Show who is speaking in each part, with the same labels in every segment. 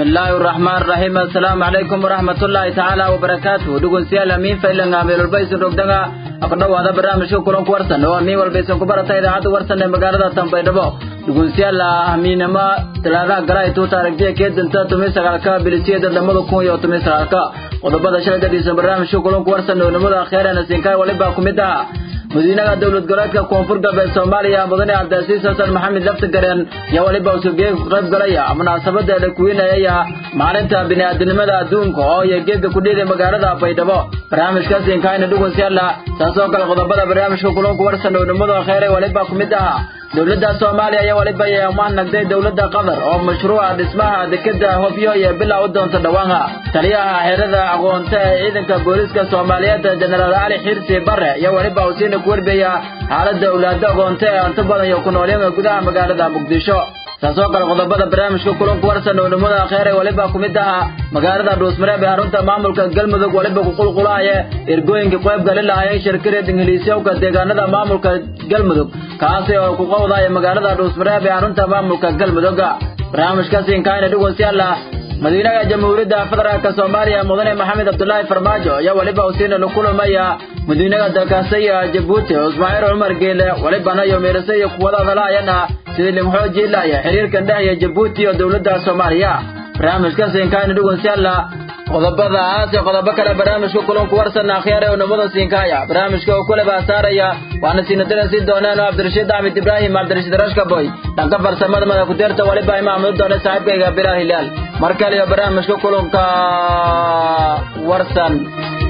Speaker 1: bismillaahi araxmaan raxiim assalaamu calaykum waraxmatullaahi tacaala wabarakaatuh dhegeystayaal amiin faylan meel walba isin rogdanga ku dhowaada barnaamijka kulanku warsan oo amiin walba isin ku barata idaacadda warsan ee magaalada tanbaydhabo dhegeystayaal amiinama talaadaha gala ay tuuta aragtiya keedanta tumi sagaalka bilisiyada lamada kun iyo tumi sagaalka qodobada shalay gadiisa barnaamijka kulanku warsan oo nimada akheerana siinkaay waliba ku mid ah madiinaha dowlad goboleedka koonfur galbeed soomaaliya mudane cabdiasiis xasan maxamed laftigareen yaa waliba uu sugeeg ku qayb galaya munaasabada la kuwinayaya maalinta bini'aadanimada adduunka oo iyo geedka ku dhiiday magaalada baydhabo barnaamijkaasi inkaayna dhugunsiyaala taasoo kale qodobada barnaamijka kulanku warsan oo nimada kheyray waliba ku mid aha dowladda soomaaliya ayaa waliba yeemaan nagday dowladda qatar oo mashruuca dhismaha dekeda hobyo iyo bilaa u doonta dhawaanha taliyaha xerada aqoonta ee ciidanka booliiska soomaaliyeed jenaraal cali xirsi bare iyo waliba uu siina ku warbeeya xaaladda owlaada aqoonta ee inta badan iyo ku noolyada gudaha magaalada muqdisho taasoo kale qodobada barnaamijka kulanku warsan oo nimada kheyray waliba ku mid aha magaalada dhuusmareeb ee xarunta maamulka galmudug waliba ku qulqulahaya ergooyinka qayb gali lahaayeen shirkareed ingiliisyowka deegaanada maamulka galmudug kaasi oo ku qowdaya magaalada dhuusmareeb ee xarunta maamulka galmudugga barnaamijkaasi inkaayna dhugunsiyaala madiinaha jamhuuriyadda federaalka soomaaliya mudane maxamed cabdulaahi farmaajo ayaa waliba usiina la kulamaya madiinaha dalkaasaya jabuuti ismaaciil cumar geele walibana iyo meerase iyo kuwada hadalaayana sidii limxooji ilaya xiriirkan dhexya jabuuti iyo dowladda soomaaliya barnaamijkaasi inkaayna dhugunsiyaala qodobada aas iyo qodobo kale barnaamijka kulanku warsan akhyaar ee unamada siinkaaya barnaamijka oo kule baa saaraya waana siinadarasi doonaan oo cabdirashiid axmed ibraahim cabdirashiid rashkaboy dhanka farsamada madakudeerta waliba imaamadu doona saaxiibkayga bilaal hilaal mar kale iyo barnaamijka kulanka warsan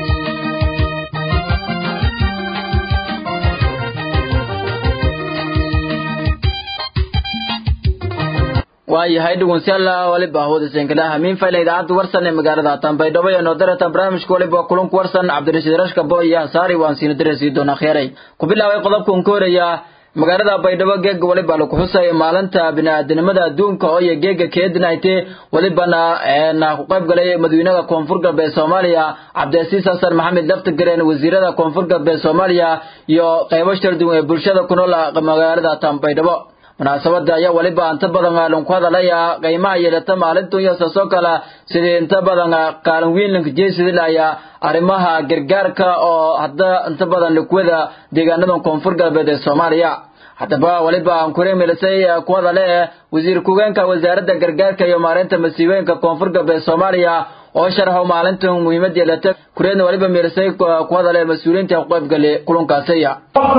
Speaker 1: waayahay dhugunsiyaala waliba hawdaseenkala hamiin fayla idaacadda warsan ee magaalada tanbaydhabo iyo noodarata barnaamijka waliba kulanku warsan cabdirashiid rashkabo iyo hasaari waan siina darasi doona kheyray ku bilaabay qodobkan ka horaya magaalada baydhabo geega waliba lagu xusaya maalinta bini'aadanimada adduunka oo iyo geega keedinayte walibana na ku qayb galay madaxweynaha koonfur galbeed soomaaliya cabdiasiis xasan maxamed laftigareen wasiirada koonfur galbeed soomaaliya iyo qaybo sharduwan ee bulshada ku nool magaalada tanbaydhabo munaasabada ayaa waliba inta badan aalin ku hadalaya qiimaha yeelata maalintan iyo saasoo kale sidii inta badan kaalin weyn lanka jeesidilaya arrimaha gargaarka oo hadda inta badan lakuwada deegaanada koonfur galbeed ee soomaaliya haddaba waliba aan kure milisay ku hadale wasiir ku-geenka wasaaradda gargaarka iyo maalinta masiibooyinka koonfur galbeed soomaaliya oo sharxo maalintan muhiimad yeelata kureedna waliba milisay ku hadale mas-uuliyiinta ku qaybgali kulankaasiya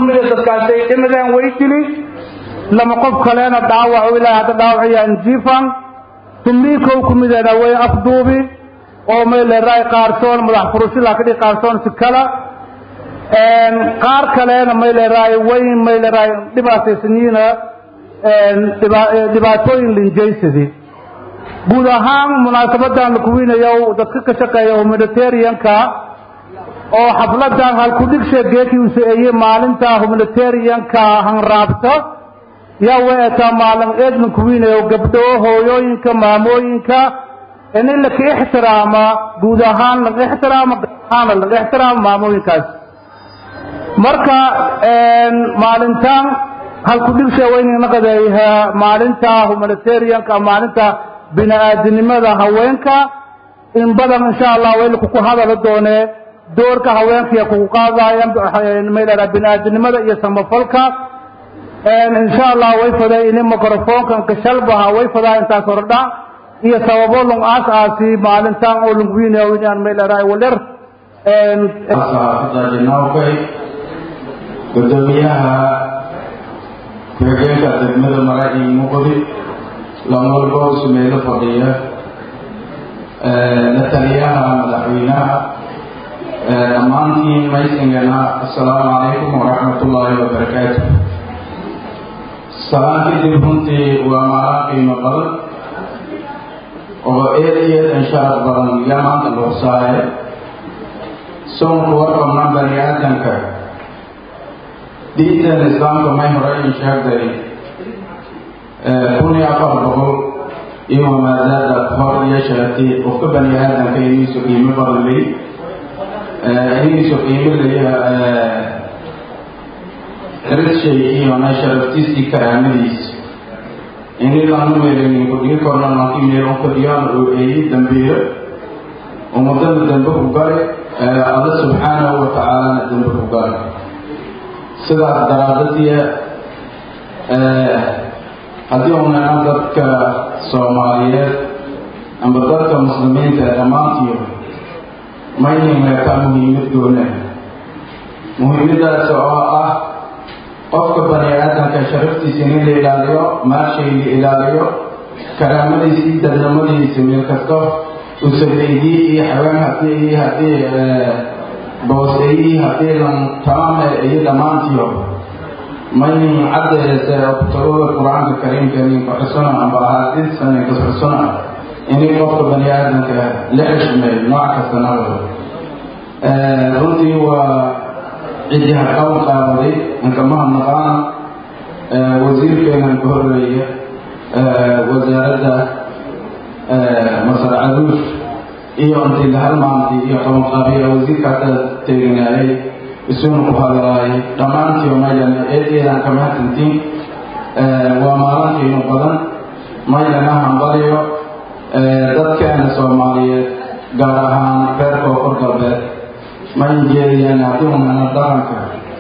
Speaker 2: lama qof kalena dhaawac ilaa hadda dhaawacayaan jiifan tumniikow ku mideena way afduubi oo mayleeraay qaarsoon madax furusila kadhi qaarsoon si kala qaar kalena mayleeraay way mayleeraay dhibaataysaniina dhibaatooyin linjaysadi guud ahaan munaasabadan la kuwinayo dadka ka shaqeeya humanitarianka oo xafladan halkudhigshe geekii uu saeeyey maalinta humanitarianka hanraabta yaa weetaa maalin eedman kuwiinayo gabdho hooyooyinka maamooyinka in laka ixtiraama guud ahaan laga ixtiraamo ahaana laga ixtiraamo maamooyinkaas marka maalintan halkudhigsha weynaqadeeyaha maalinta humanitarianka maalinta bini-aadinimada haweenka in badan insha allah waylaku ku hadala doonee doorka haweenkaiyo kugu qaadayaan maylaha bini-aadinimada iyo samafalka insha allah way faday ini microfonkan kashalbaha way fadaa intaas hordha iyo sababo lung aas aasi maalintan oo lungwinayo inaan mayleerahay waler
Speaker 3: saxaafadajinawkay gudoomiyaha ku-xigeenka degmada maraci muqdi lamolbo sumeelo fadhiya la taliyaha madaxweynaha dhammaantiin maysingana assalaamu calaykum waraxmat ullaahi wabarakaatu salaan kadib runtii waa maalin qiimo badan oo eed iyo eed insharaf badan yaa maanta luuqsaaye soonku warqabna bani aadamka diintan islaamka may hore in sheegday kun iyo afar boqol iyo maadaada hor iyo sheegtay qofka bani aadamka iniisu qiimo badan ley iniisu qiimo leeya rid shay iyo na sharaftiisii karaamadiisa ini lanu meelinin kudhigi korna laakiin meel un fadhiyaan oo eeyi dambiile ummadana dambe ku gale alla subxaanahu wa tacaalana dambe ku gale sidaas daraadadiya haddii unana dadka soomaaliyeed amba dadka muslimiinta ee dhammaantiyo mayninleetaa muhiimad goone muhiimadaas oo ah qofka bani aadamka sharaftiisa in la ilaaliyo maashay la ilaaliyo karaamadiisa iyo dadnimadiisa meel kasto usabeydii iyo xaween hadii iyo hadii booseeyii hadii lan tamaame iyo dhammaantiyo maynin caddeese kutubada qur-aanka kariimka ninka xusuna amba ahaadiisa ninka xusuna inay qofka bani aadamka la xishmeeyo nooc kasta nabado runtii waa cidiha qaban qaabaday inkamaha naqaana wasiirkeenan ka horeeya wasaaradda masar caduush iyo intii lahalmaantii iyo qabanqaabiya wasiirkaasa teeganaayay isuna ku hadlaayay dhammaantii maylan eedeedan kama hadsantiin waa maalintiinu badan maylana hambaliyo dadkeena soomaaliyeed gaar ahaan reer koonfur galbeed ma injeediyaan haddii unana dhaqanka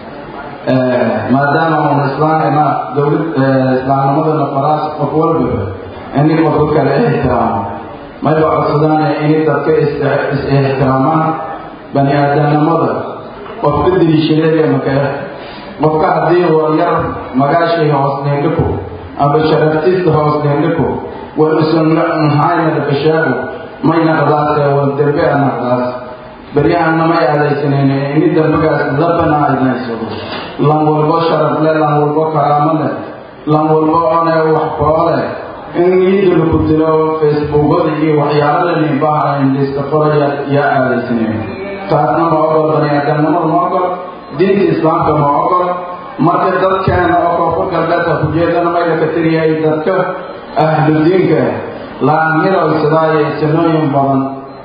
Speaker 3: maadaama un islaamina dowlad islaamnimadana faraas qof walbaba ini qofka kale ixtiraamo mayba codsadaan inay dadka is-ixtiraamaan bani aadamnimada qofka diliishadeega makale qofka haddii waryar magaashay hoos neendhiko amba sharaftiisa hoos neendhiko war usan nhayna dhakashaago mayna qadaase war dembe ana qadaas beryahanna may aadaysanayne ini dambagaas labana aynaysado lan walbo sharaf leh lan walbo karaamo leh lan walbo one wax koo leh in iyadana ku dilo facebookada iyo waxyaalada nibaha lista qoraya yaa aadaysanayne taasna ma ogol baniaadamnimada ma ogol diinta islaamka ma ogol marka dadkeena oo koonfur galbeedka kujeedana may laka tiriyahay dadka ahludiinka laamiroysadaaye sanooyin badan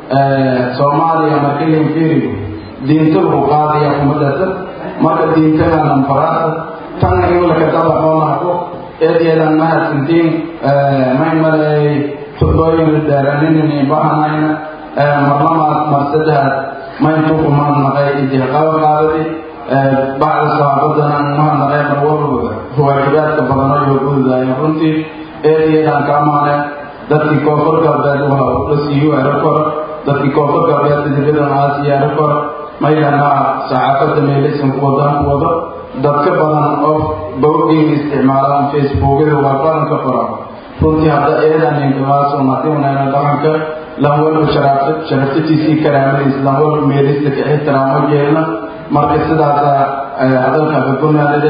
Speaker 3: soomaaliya markilin fiirigo diinta lagu qaadaya kumadasa marka diintanan faraasa tan in laka dabaqoonako eedeedan mahadsantiin may malay tudooyin dheeraninini bahanayna marlamaad marsadahaad mayntukumaan naqay idihqaba qaadadi bacda saxaabadana mahadnaqay mar walba waajibaadka badanayo gududaaya runtii eedeedan ka amaane dadkii koonfur galbeed la siiyo aeroport dadkii koonfur galbeed dibadana aasiya aeroport maydana saxaafadda meelaysan ku wadaan ku wado dadka badan oo bawdhiin isticmaalaan facebookyada waa badan ka qoran runtii hadda eedan inkamaasun haddii unayna dhaqanka lan walba sharaftatiisii karaamadiis lan walba meelista ka ixtiraamo jeelna marka sidaasa hadalka kagunaadade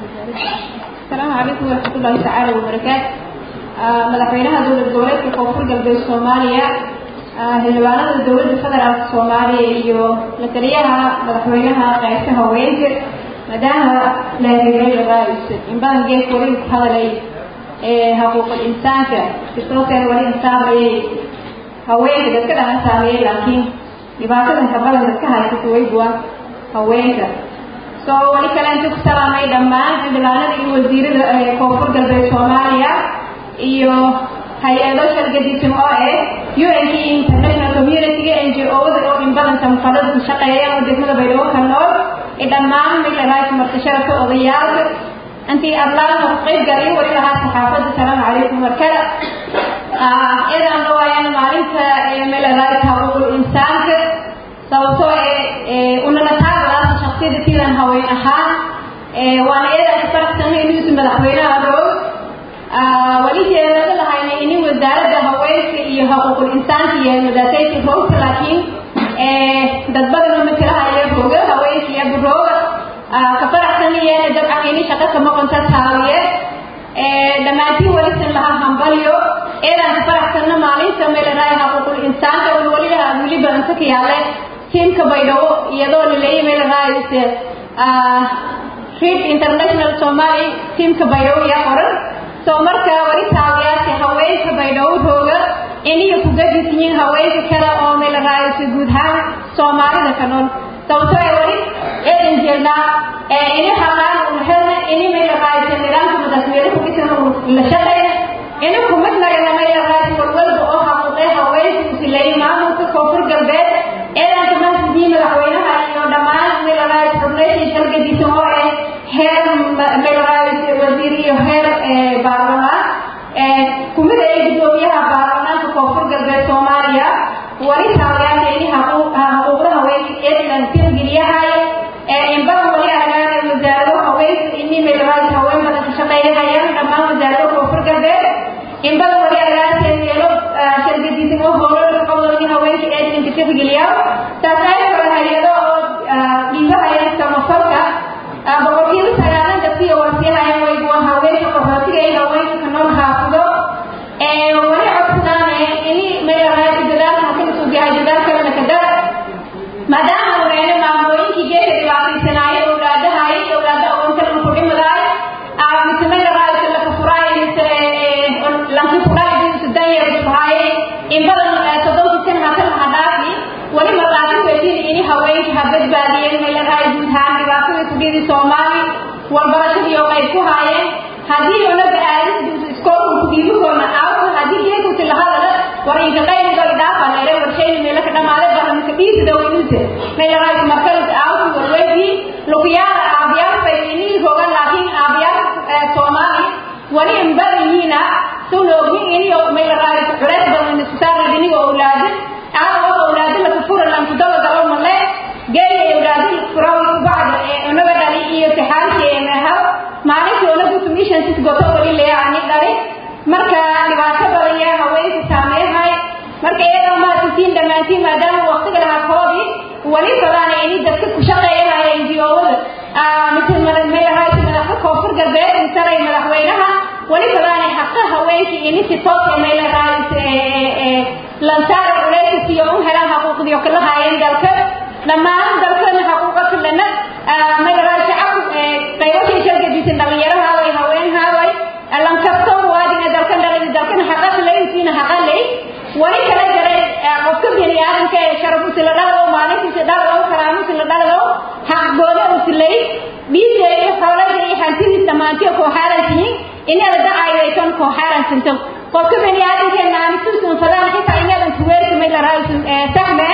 Speaker 4: asalaamu calaykum waraxmatullaahi tacaala wabarakaatu madaxweynaha dowlad goboleedka koonfur galbeed soomaaliya xildhibaanada dowladda federaalka soomaaliya iyo la taliyaha madaxweynaha qaybta haweenka maadaama lahigayoraaiso inbadan gees wali ku hadalay xuquuqul insaanka kisooteen wali insaamayay haweenka dadka dhahan saameeyey laakiin dhibaatadan kabadan dadka haysata waybuwa haweenka soo wali kale inta ku salaamay dhammaan xildhibaanada iyo wasiirada koonfur galbeed soomaaliya iyo hay-ado shargadisan oo ah un k international community-ga n g o-da oo in badan samfalada ku shaqeeyaan oo degmada baydhabo ka nool i dhammaan milarais martasharaka odayaalka intii adlaana ku qayb galiyo wali lahaa saxaafadda asalaamu calaykum warkada iyadaan dhawaayaan maalinta milarais xuquuqul insaanka sababtoo ee unana taagadaasa shaksiyada sidaan haween ahaan waana iyadaan isfaraxsanay inuusi madaxweynaha roog wali jeedada lahayna ini wasaaradda haweenka iyo xuquuqul insaanka iyo madaasayka roogta laakiin dad badan matalahayo rooga haweenka iyo rooga ka faraxsanayeen dabcan ini shaqa kama qonta taawiye dhammaantiin walisan lahaa hambalyo eedaan ka faraxsanna maalinta meelaraay xuquuqul insaanka un waliba weliba inta ka yaale tiimka baydhabo iyadoo laleeyay meelaraayse read international somali tiimka baydhabo yaa qoran soo marka wali taawiyaasi haweenka baydhabo rooga iniga ku gadisinyin haweenka kale oo meelaraayse guud ahaan soomaalida ka nool sababtoo ay wali eedan jeelnaa ini haqaan un helna ini meelaraayse nidaamka madaxweyne ku dhisan la shaqeeya ina kumid nagana mayla raadi walwalba oo xaquuqee haweenku silay maamulka koonfur galbeed eedanka mahadii madaxweynaha iyo dhammaan mayla raadi xubneeshii dalgadiisa oo eh heer mayla raadi wasiir iyo heer baarlamaan kumid ay gudoomiyaha baarlamaanka koonfur galbeed soomaaliya wali taageerta ini xuquuqda haweenka eedlan tirgeliyahay inbadan wali aragaana wasaarado haweenka ini maylahaadi haween badan ka shaqeeyahayaan dhammaan wasaarado koonfur galbeed inbadan wali aragaana yeelo shargadiisan oo howlo qowdani haweenka eedlanka tirgeliya taasayna kale hay-ado oo dhiibahaya samafalka boqolkiiba sagaalan dadkii warsiyahayan way waa haweenka qaxootiga iyo haweenka ka nool xaafido wali codsanaane ini maylahaadi dadaalka hakala soo gahay dadaal kalena ka dara maadaama wanaane maamooyinkii geeka dhibaataysanaayo owlaadahay owlaada aqoontalana ku dhimadaay mise maylahaadi laka furaay mise lanki furaay mise danyarkuhaaye in badan soddonki san hakala hadhaafi wali marqaati weydin ini haweenka ha badbaadiyeen maylahaadi guud ahaan dhibaatada kudhidi soomaali walbarashadii oo qayb ku haayeen haddii onaga aadis iskoolku kudhiibakoona aawka haddii geekusi lahadala war inka qayligoy dhaafa leere warshayni meelaka dhamaade bahamka dhiisida weynuse meelaraayis markalis aawki warweydi lukuyaala aabiyaal faydini rogan laakiin aabiyaal soomaali wali in badanyiina sunoogin iniyo meelaraayis culeys badan iskusaarnad inigo owlaada aawo owlaada laka fura lankudaba galo male geeya owlaada furawi kubacda ee onaga dhali iyo tixaalki ee mehaw maalintii onaga commission sis goto wali leeani dhali marka dhibaato badan yaa haweenka saameehay marka iyadoo maasitiin dhammaantiin maadaama waqtiga lahaa koobi wali badaana ini dadka ku shaqeeyanaya NGO-wada mise madaxweynaha madaxda koonfur galbeed misalay madaxweynaha wali badaana xaqa haweenka ini si toos ee meelaraayis lansaara culeyska iyo u helaan xaquuqdii oo kala haayeen dalka dhammaan dalkana xaquuqa filana meelaraay shacabku qaybashay shargadiisan dhalinyarahaaway haweenhaaway lankasta muwaadina dalkan dhalay dalkan xaqa filaysiina xaqa ley wali kala jaray qofka bini aadamka ee sharafusi la dhalo maalintiisa dhalo karaamusi la dhalo xaq gooda usilay dhiisa iyo xoolada iyo hantidiis dhammaantiyo koo xaaran tihiin inaada dacayaysan koo xaaran sinto qofka bini aadamkeena aanisuusun fadaan xitaa inadan kuweersamay la raaysun saxme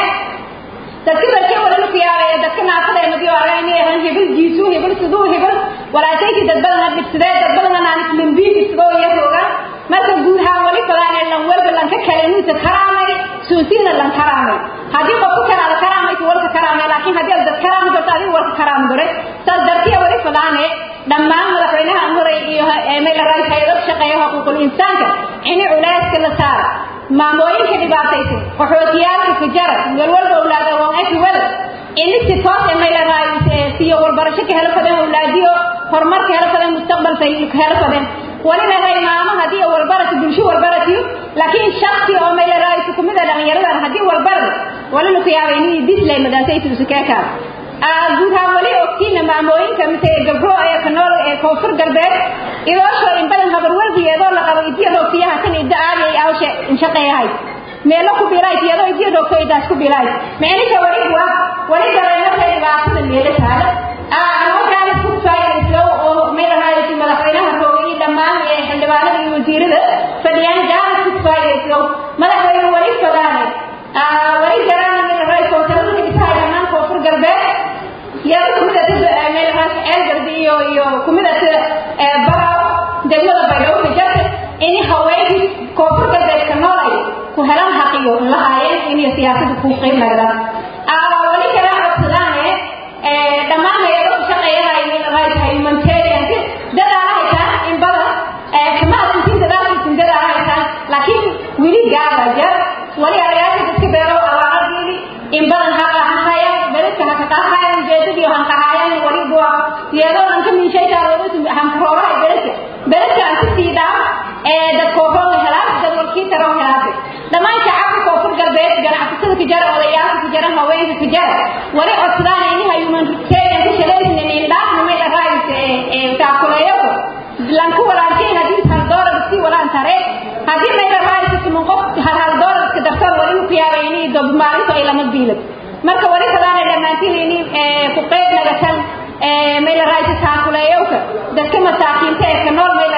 Speaker 4: dadka barkee wala ku yaabaya dadka naafada ee madiyo ara inay ahan hebel jiisu hebel siduu hebel walaasayki dad badan dhibsadee dad badan aan islimbiin isgoo iyo rooga marka guud ahaan wali badan ee lan walba lan ka kale inuu karaamay suusiina lan karaamay haddii qofku kala la karaamay walka karaamay laakiin haddii dad karaamay dadka adiga walka karaam dore saas dartiya wali badan ee dhammaan madaxweynaha amuray iyo meel raay hay'ad shaqeeyo xuquuqul insaanka ini culeyska la saaro maamooyinka dhibaataysan qaxootiyaalka fajara walwalba awlaada waan aki wada ini si toos ee mayla raayis siyo walbarasho ka helo fadeen awlaadiyo horumar ka helo fadeen mustaqbal say ka helo fadeen walina ray maamo haddii walbarati bulsho walbaratiyo laakiin shaksi oo mayla raayis kumida dhalinyaradan haddii walbarada walina ku yaaba ini dislay madaasaytuusa keekaada guud ahaan wali ogtiina maamooyinka mise gabdho ee ka nool ee koonfur galbeed idoosho in badan habar walbigeedoo la qabo idiya roogtiyaha tan idda aadi ay awshe inshaqeeyahay meelo ku bilaay iyadoo idiya roogto idaas ku bilaay micnisha wali waa wali dareemada dhibaatada meelo taala halkaana ku faayayso oo meelahaayasi madaxweynaha roogay dhammaan ee xildhibaanada iyo wasiirada fadhiyaan jaana ku faayayso madaxweyne wali fadaane wali jaraana meelahaay kootarada dhisahay dhammaan koonfur galbeed iyada kumidata meelahaas ceelgardi iyo iyo kumidata baraw degmada baydhabo ka jarta ini haweenkii koonfur galbeedka nool ay ku helaan xaqiyo lahaayeen inay siyaasada ku qeyb nagdaan wali kala codsadaane dhammaan hay-ado shaqeeyahay meelahaas humanitarian dadaala haytaan in badan kama adantin dadaalkiisin dadaala haytaan laakiin weli gaaba jar wali arayaasha dadka beero awaaradeedi in badan haqa hahaya beredka hakaqahaya ujeedadii hankahayaan wali bua iyadoo dhanka miishaytaaroodu hankarooraha beredka beredka aan ku sii dhaa ee dad koofoo la helaas dad walkii taroo helaase dhammaan shacabka koonfur galbeed ganacsatada ka jara odayaalka ka jara haweenka ka jara wali codsadaan inaha humanitarian ka shaleysnin indhaafna may dharaayis ee taakuleeyako lanku walaashayn haddii hal doolar si walaan tare haddii may dharaayis siman qof hal hal doolarka dartood wali ku yaabay inay dob maalintu ay lama biilad marka wali kalaana dhammaantiin ini ku qeyb nagatan may la raaysa taakuleeyowka dadka masaakiinta ee ka nool may la raaysa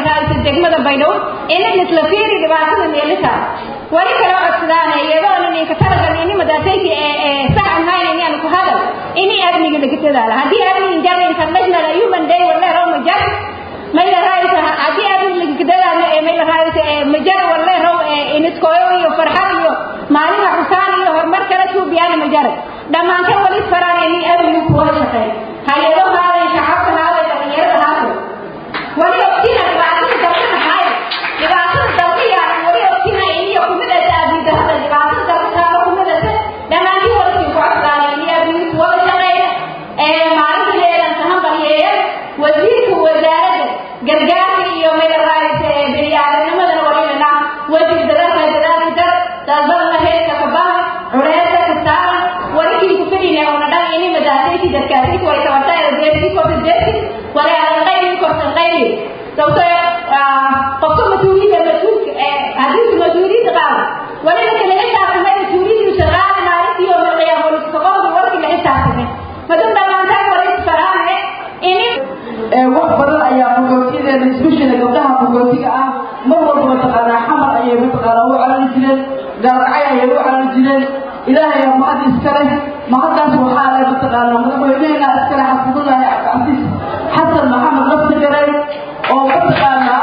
Speaker 4: degmada baydhabo inan isla fiiri dhibaatada meelisa wali kala codsadaan iyadoo ninka talagal ini madaatayki ee sax ahayn ini aan ku hadal ini amniga laga dadaala haddii amniga jara international human day wala raw majar may la raaysa haddii amniga laga dadaala ee may la raaysa ee majar wala raw ee iniskoyo iyo farxad iyo maalin xusaan iyo horumar kala tuubiyaan majar dhamaanka wali faraan ini amniga ku wada shaqeeyo hay'ado haaday shacabka haaday dhalinyarada haaday wali ogtina dhibaatada dalka maxay dhibaatada dalkiya wali ogtina iniyo kumidata abiidahada dhibaatada dalka taalo kumidata dhammaantii walikin ku codsaanay ini abiid wada shaqeeya ee maalinteedan sahanbalyeeya wasiirka wasaaradda gargaarka iyo meelaraaysa ee biniaadamnimadana walilana wasiir dadaalka dadaalka dar dalbadana heeska kabaha culeesa kastaaran walikin ku fidhine una dhan ini madaasaysi dadkaasaysi way tabartaa deersi korta deersi wala adan qaybi kortan qaybi sababtoo qofka mas-uuliyadda mas-uulka ee haddii mas-uuliyadda qaado waliba kala xisaabtamay mas-uuliyaddiisa qaadi maalintii oo milqiyaa booliska qofki warkii la xisaabtamay madum dhammaantaan walis faraane ini
Speaker 5: wax badan ayaa mugootyadeena especially gabdhaha mugootiga ah mar walba mataqaanaa xamar ayay mataqaanaa u calali jireen gaalacay ayay u calali jireen ilaahay aa mahad iskale mahaddaas waxaa leh mataqaanaa madaxweyneheena iskale xafidullaahi cabdicasiis xasan maxamed laftigaray oo mataqaanaa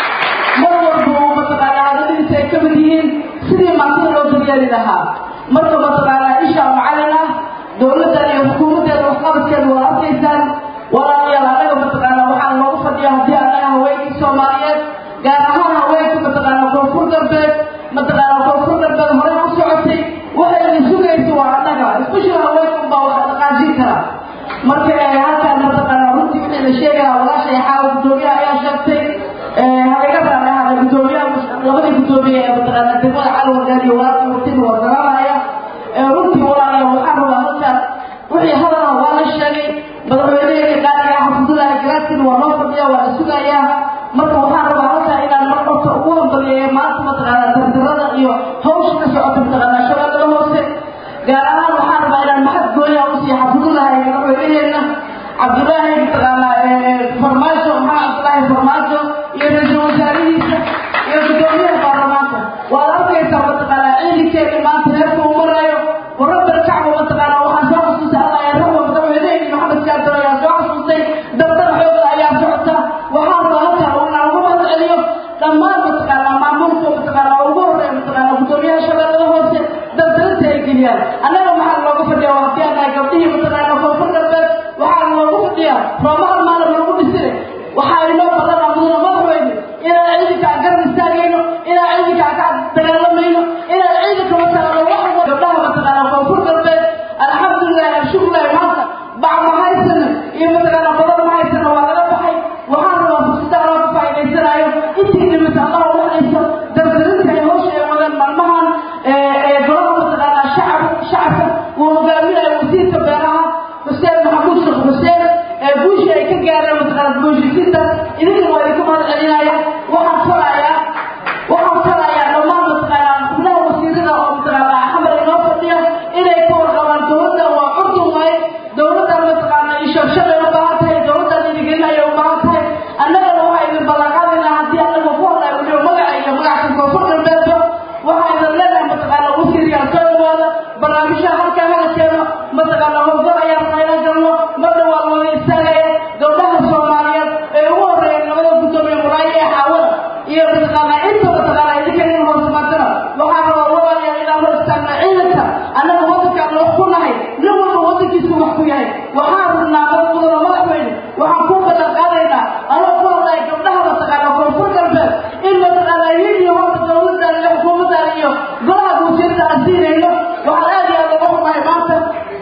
Speaker 5: mar walba uu mataqaanaa hadaladiisa ay ka mid yihiin sidii maantida loo daryeeli lahaa marka mataqaanaa isha macalin ah dowladdan iyo xukuumaddeeda waxqabadkeeda waa arkaysaan walaalayaal anaga mataqaanaa waxaan loogu fadhiya haddii anaga haweenkii soomaaliyeed gaar ahaan haweenka mataqaanaa koonfur galbeed mataqaanaa koonfur galbeed horey u socotay waxay idin sugaysa waa annaga especially haweenka unbaa wax dhaqaajin kara marka halkaan mataqaanaa runtii wixii la sheegaya walaashay xaawa guddoomiyaha ayaa sheegtay halaga raacay hada guddoomiyaha labadii guddoomiye ee mataqaanaa degmada calwargaan iyo walaashii waqtiga waa garanaya runtii walaalayaal waxaan rabaa halkaan wixii hadalha waa la sheegay madaxweyneheena qaaliga xafidullaahi garaadkiina waa loo fadhiya waa la sugayaa marka waxaan rabaa halkaa inaan mar horta ugu hambaliyeeyo maanta mataqaanaa dardarada iyo hawsha ka socota mataqaanaa shabeellada hoose gaar ahaan waxaan rabaa inaan maxad gooya u siiya xafidullaahi madaxweyneheena cabdullaahi mataqaanaa farmaajo maxamed cabdullaahi farmaajo iyo ra-iisul wasaarihiisa iyo guddoomiyaha baarlamaanka waad arkaysaa mataqaanaa ciidankeena maanta reerka uu marayo warabal kacba mataqaanaa waxaan soo xasuustay allah ee raxwa madaxweyneheni maxamed kaadar ayaa soo xasuustay dardar xoogda ayaa socota waxaan rabaa halkaan inaan ugu mahad celiyo dhammaan mataqaanaa maamulka mataqaanaa ugu horeeya mataqaanaa guddoomiyaha shabeellada hoose dardarinta ay geliyaan annaga maxaa looga fadhiya waa haddii anahay gabdhihii mataqaanaa koonfur galbeed waxaa loogu fadhiyaa roomahal maalin lagu dhisine waxaa inoo badanaa mudana madaxweyne inaan ciidankaa garab istaagayno inaan ciidankaa ka dagaalamayno inaan ciidanka mataqaanaa wax gabdhaha mataqaanaa koonfur galbeed alxamdulilahi alshukrilahi maanta bac ma haysana iyo mataqaanaa badan ma haysana waa laga baxay waxaan rabaa fursada anoo ka faa'idaysanayo intii dhimata allaha u hayso dardarinta ay hawsha ay wadeen maalmahan ee golaha mataqaanaa shacab shacabka uu hogaaminayo wasiirka beeraha xuseen maxamuud sheekh xuseen ee guushii ay ka gaareen mataqaanaa booshisinta idinka waa idinka mahad celinaya waxaan falayaa waxaan falayaa dhammaan mataqaanaa xubnaha wasiirada oo mataqaanaa xamar inoo fadhiya inay ka warqabaan dowladda waa curdun waaye dowladdan mataqaanaa ishabshabay u baahan tahay dowladdan dhiirigelin ayay u baahan tahay annagana waxaa idin ballanqaadaynaa haddii annaga ku hadlayo weliba magaca iyo magacka koonfur galbeedba waxaa idin leenahay mataqaanaa wasiirkaan soo dhawaada barnaamijyaha halkaa hala keeno mataqaanaa howlgal ayaan qaylan galno marna waa looga istaagaya gabdhaha soomaaliyeed ee ugu horreeya labada guddoomiye muraayo ee xaawada iyo mataqaanaa inta mataqaanaa idinka idin hoosmaadana waxaa rabaa walaalayaal inaan hor istaagna ciidanka annaga waddankaan wax ku nahay nin walba waddankiisu wax ku yahay waxaan rabnaa dad mudana madaxweyne waxaan ku ballan qaadaynaa anoo ku hadlaya gabdhaha mataqaanaa koonfur galbeed in mataqaanaa yid iyo horta dowladdan iyo xukuumaddan iyo golaha guusiyada aan siinayno waxaan aad iyo aad uga xumahay maanta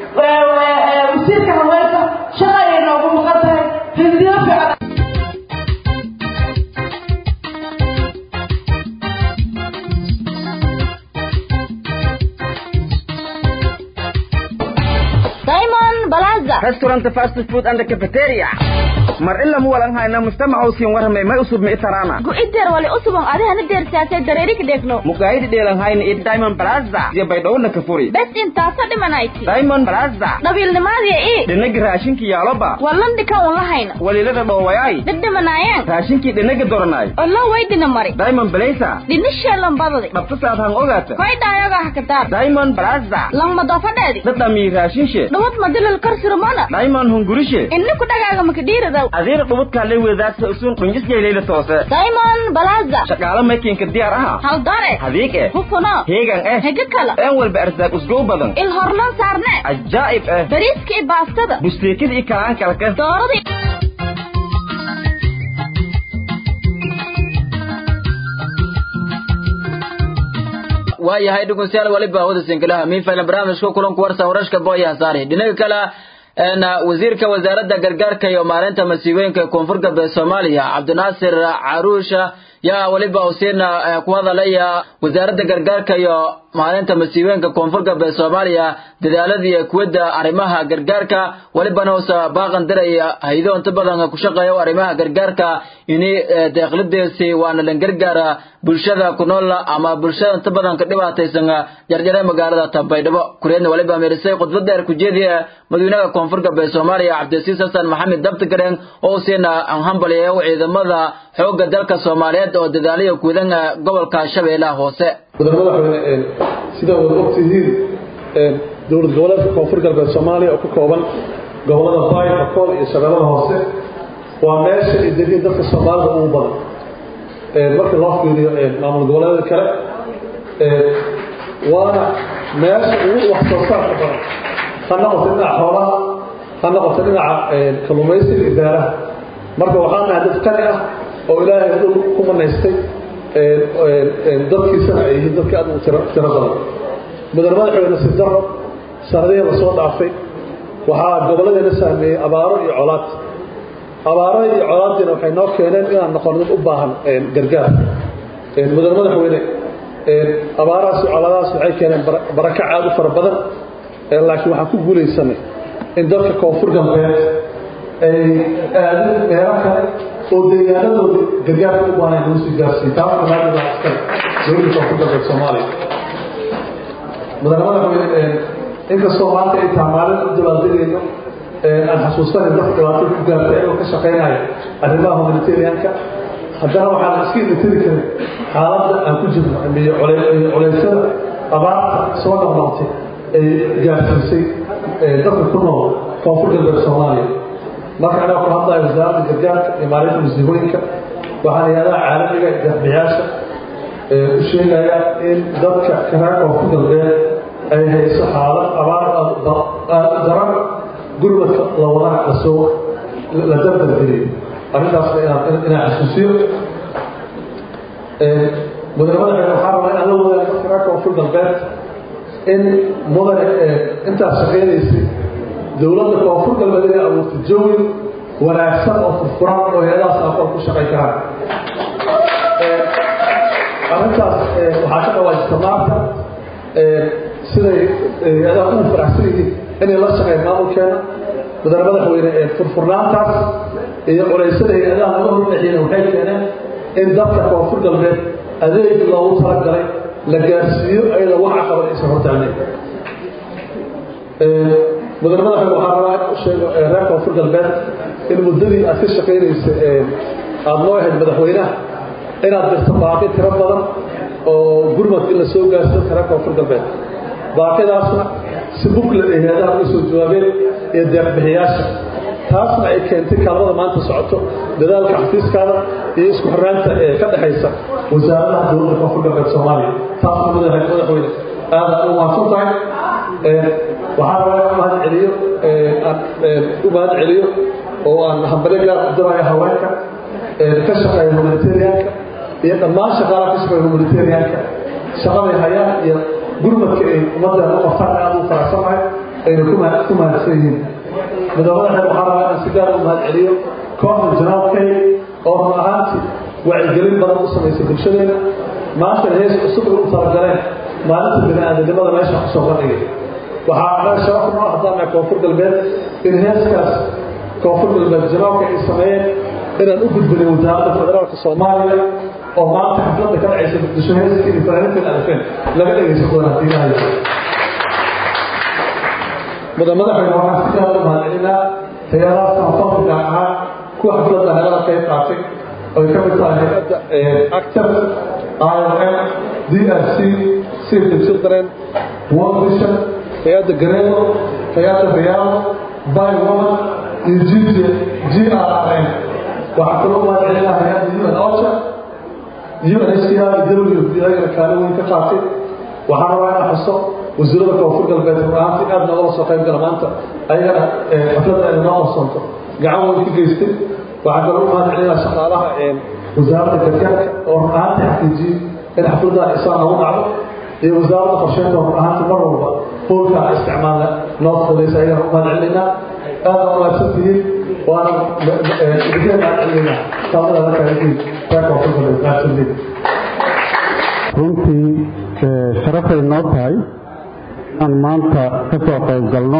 Speaker 5: wasiirka haweenka shaqa ayay noogu maqan tahay hindiyo fiican
Speaker 6: Simon Balaza.
Speaker 1: restaurant fast food and cafeteria
Speaker 6: mar ila mu walan hayna mujtamaca usiin warramay may usub mi taraana
Speaker 7: gu'ideer wali usubon adihana deersaasay dareeri ka dheegno
Speaker 6: mukaayidi dheelan hayna iyo diamond plaza iyo baydhowna ka furi
Speaker 7: bes intaasa dhimanayti
Speaker 6: diamond plaza
Speaker 7: dhabiilnimaadiya ii
Speaker 6: dhinagi raashinki yaaloba
Speaker 7: wallandhika un lahayna
Speaker 6: waliilada dhoowayay
Speaker 7: dhibdhimanaayeen
Speaker 6: raashinkii dhinagi doranay
Speaker 7: ollo waydina mari
Speaker 6: diamond blaza
Speaker 7: dhinisheelan badadi
Speaker 6: dhabtasaad han ogaata
Speaker 7: koydhaayoga hakataar
Speaker 6: diamond plaza
Speaker 7: langmadofadheedi
Speaker 6: dhadhamii raashinshe
Speaker 7: dhawad madilal karsirmana
Speaker 6: diamond hungurishe
Speaker 7: inni ku dhagaaga makadhiiridaw
Speaker 6: adiira dhubudkaa le weedaasa usuun qunjisjayleyla toose
Speaker 7: diamond plaza
Speaker 6: shaqaale maykiinka diyaar aha
Speaker 7: haldare
Speaker 6: hadiig eh
Speaker 7: hufuno
Speaker 6: heegan eh
Speaker 7: hege kala
Speaker 6: een walba arsaaq usgow badan
Speaker 7: il horlan saarne
Speaker 6: cajaa'ib eh
Speaker 7: bariiska iyo baastada
Speaker 6: busteekida iyo kalaan kalka
Speaker 7: dooradii
Speaker 1: waayahay dhegeystayaal waliba hawada sinkalaha miinfayla barnaamijka kulanku warsa warashka booyaha saari dhinaga kale een wasiirka wasaaradda gargaarka iyo maareynta masiibooyinka koonfur galbeed soomaaliya cabdinaasir caruusha yaa waliba usiina ku hadalaya wasaaradda gargaarka iyo maalinta masiibooyinka koonfur galbeed soomaaliya dadaaladii kuwadda arrimaha gargaarka walibana hoose baaqan diraya haydo inta badan ku shaqeeya arrimaha gargaarka ini deeqlideesi waana lan gargaara bulshada ku nool ama bulshada inta badan ka dhibaataysan jarjare magaalada Tabaydhabo kureedna waliba meerisay khudbad dheer ku jeediya madaxweynaha koonfur galbeed Soomaaliya Cabdisiis Xasan Maxamed Dabtagareen oo siina aan hambaliyo ciidamada xoogga dalka Soomaaliyeed oo dadaaliyo guudan gobolka Shabeellaha hoose
Speaker 8: madaxweyne sida wada ogtihiin dowlad goboleedka koonfur galbeed Soomaaliya oo ka kooban gobolada Baay, Bakool iyo Shabeellaha hoose waa meesha ay degan dadka Soomaalida ugu badan marka loo fiiriyo maamul goboleedyada kale waana meesha ugu wax soo saarka badan ha noqoto dhinaca xoolaha ha noqoto dhinaca kalluumaysiga iyo beeraha marka waxaan nahay dad qani ah oo ilaahay dhul ku manaystay dadkiisana ay yihiin dadka aad u tiro badan mudane madaxweyne sidaro sanadihii lasoo dhaafay waxaa gobolladeena saameeyey abaaro iyo colaad abaaro iyo colaadiina waxay noo keeneen inaan noqon dad u baahan gargaar mudane madaxweyne abaarahaas iyo colaadahaas waxay keeneen barakac aad u fara badan laakiin waxaan ku guulaysanay in dadka koonfur galbeed ay aadin meelo kale oo deegaanadooda gargaarka u baahan lagu sii gaarsiiyo taas dhammaanteed waa iskale dowladda koonfur galbeed soomaaliya mudane madaxweyne inkastoo maanta ay tahay maalin u dabaaldegayno aan xasuusanay dadka dhibaatada ku gaartay ayagoo ka shaqaynaya arrimaha humanitarianka haddana waxaan iska imitiri karin xaaladda aan ku jirno iyo culeysyada abaarta soo noqnoqtay ay gaarsiisay dadka ku nool koonfur galbeed soomaaliya marka anaa ku hadlayo wasaaradda gargaarka iyo maalinta masiibooyinka waxaan hay-adaha caalamiga iyo deeqbiyaasha u sheegaya in dadka karaa koonfur galbeed ay hayso xaalad abaar aad u daran gurmadka la wadana lasoo la dardargeliyo arrintaasna inaan inaan xasuusiyo mudane madaxweyne waxaa rabaa inaan la wadaago dadka reer koonfur galbeed in mudane intaas shaqaynaysay dowladda koonfur galbeed inay abuurtay jawi wanaagsan oo furfuran oo hay-adahaas aqoon ku shaqayn karaan arrintaas waxaa ka dhawaajista maanta siday hay-adaha ugu faraxsan yihiin inay la shaqeyn maamulkeena mudane madaxweyne furfurnaantaas iyo culeysyada hay-adaha laga horleexiyeen waxay keeneen in dadka koonfur galbeed adeeg loogu talagalay la gaarsiiyo ayadoo wax caqabad aysan hortaagnayn mudane madaxweyne waxaa rabaa in u sheego reer koonfur galbeed in muddadii aad ka shaqaynaysa aada noo ahayd madaxweynaha inaad dirto baaqi tiro badan oo gurmad in la soo gaarsiyo dadka reer koonfur galbeed baaqidaasna si bukla ay hay-adaha uga soo jawaabeen iyo deeqbixiyaasha taasna ay keentay kaalmada maanta socoto dadaalka xafiiskaada iyo isku xirnaanta ee ka dhexaysa wasaaradaha dowladda koonfur galbeed soomaaliya taasna madaxa madaxweyne aada u mahadsan tahay waxaa rabaa in mahad celiyo aan u mahad celiyo oo aan hambale gaar u dirayo haweenka ka shaqeeya humanitarianka iyo dhammaan shaqaalaha ka shaqeeya humanitarianka shaqaday hayaan iyo gurmadka ay ummadda u qabtaan aada u faraxsanahay ayna ku mahadsan yihiin madaxweynaha waxaa rabaa inaan si gaar u mahad celiyo kooxda janaalkay oo run ahaantii wacyigelin badan u samaysay bulshadeena maanta hees cusub ay u talagaleen maalinta bini-aadanimada meesha kusoo bandhigay waxaa meel sharaf noo haddaan nahay koonfur galbeed in heeskaas koonfur galbeed janaabka ay sameeyeen inaan u gudbinay wasaaradda federaalka soomaaliya oo maanta xafladda ka dhacaysa muqdisho heeska iyo fanaaniintan alfeen laga dhegaysan doona haddii ilaha mudan madaxweyne waxaan si gaar u mahadcelinaa tayaraha samafalka gaar ahaan kuwa xafladda helada qayb qaatay oy ka mid tahay hay-adda actor IOM DRC Save the Children World Vision hay-adda Garedo hay-adda Real By Woman iyo GG GRRN waxaa kaloo mahadcelinaa hay-adda UN OCHA UNHCR iyo WFP ayagana kaalin weyn ka qaatay waxaan rabaa inaan xuso wasiirada koonfur galbeed run-ahaantii aad noogala soo qayb gala maanta ayagana xafladda ay noo qabsoonto gacan weyn ka geystay waxaan kaloo u mahadcelinaa shaqaalaha wasaaradda gargaarka oo run ahaantii xaqiijiyey in xafladda isaan noogu dhacdo iyo wasaaradda qorsheynta oo run ahaantii mar walba hoolka isticmaalna noo fududaysa ayagana u mahadcelinaynaa aad aa umaadsantihiin waana idinka mahadcelinaynaa saamada halkaaiin reer koonfur galbeed mahadsantihiin
Speaker 2: runtii sharafay noo tahay aan maanta ka soo qayb galno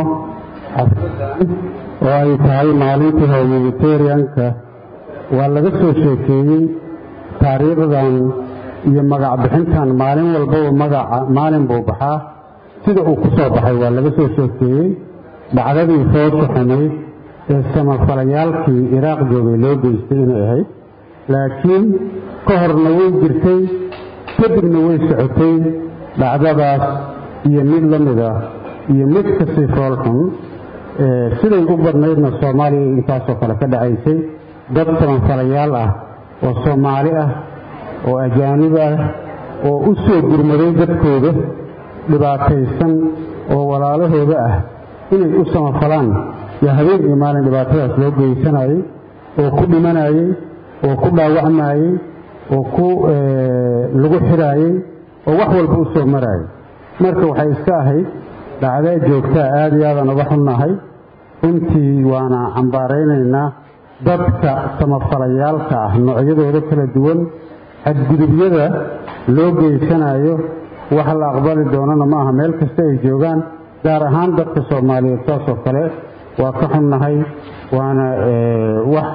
Speaker 2: oo ay tahay maalintii humanitarianka waa laga soo sheekeeyey taariikhdan iyo magac bixintan maalin walbaba magaca maalin buu baxaa sida uu ku soo baxay waa laga soo sheekeeyey dhacdadii foosha xumayd ee samafalayaalkii iraaq joogay loo geystay inay ahayd laakiin ka horna way jirtay kadibna way socotay dhacdadaas iyo mid la mid ah iyo mid kasii foolxun siday u badnaydna soomaaliya intaasoo kale ka dhacaysay dad samanfalayaal ah oo soomaali ah oo ajaanib ah oo u soo gurmaday dadkooda dhibaataysan oo walaalahooda ah inay u samafalaan yaa habeen iyo maalin dhibaatadaas loo geysanayay oo ku dhimanayay oo ku dhaawacmayey oo ku lagu xidhaayey oo wax walba u soo maraayay marka waxay iska ahayd dhacdaa joogtaa aada iyo aadan uga xunnahay runtii waana cambaaraynaynaa dadka samafalayaalka ah noocyadooda kala duwan xadgudubyada loo geysanayo wax la aqbali doonana ma aha meel kasta ay joogaan gaar ahaan dadka soomaaliyeed saasoo kale waa ka xunnahay waana wax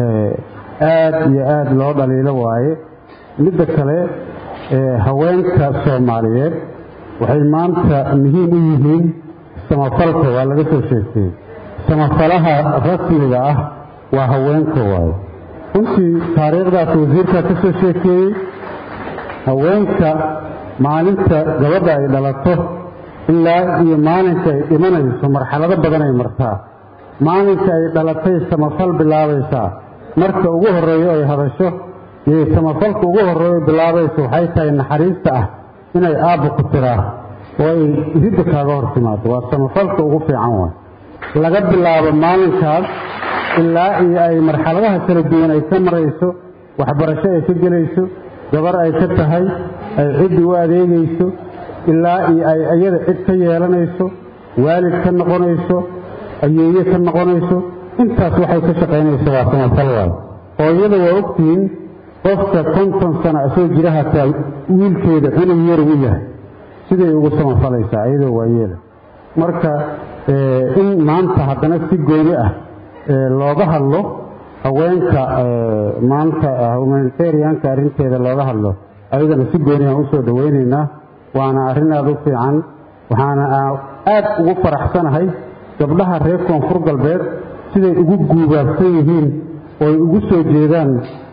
Speaker 2: aad iyo aad loo dhaliilo waaye midda kale haweenka soomaaliyeed waxay maanta muhiim u yihiin samafalka waa laga soo sheegtay samafalaha rasmiga ah waa haweenka waaye runtii taariikhdaas wasiirkaa ka soo sheekeeyey haweenka maalinta gabadha ay dhalato ilaa iyo maalinka ay dhimanayso marxalado badan ay martaa maalinka ay dhalatay samafal bilaabaysaa marka ugu horreeyo ay hadasho iyo samafalka ugu horreeyo bilaabayso waxay tahay naxariista ah inay aabba ku tiraa oo ay ridda kaaga hor timaado waa samafalka ugu fiican waay laga bilaabo maalinkaas ilaa iyo ay marxaladaha kala duwan ay ka marayso waxbarasho ay ka gelayso gabar ay ka tahay ay ciddi u adeegayso ilaa iyo ay iyada cid ka yeelanayso waalid ka noqonayso ayeeye ka noqonayso intaas waxay ka shaqaynaysa waa samafal waay oo iyada waa ogtihiin qofka konton sano asoo jira hataa wiilkeeda cunug yar u yahay siday ugu samafalaysaa iyadoo waa yeela marka in maanta haddana si gooni ah looga hadlo haweenka maanta humanitarianka arrinteeda looga hadlo ayadana si gooni aan usoo dhowaynaynaa waana arrin aada u fiican waxaana aad ugu faraxsanahay gabdhaha reer koonfur galbeed siday ugu guubaabsan yihiin ooy ugu soo jeedaan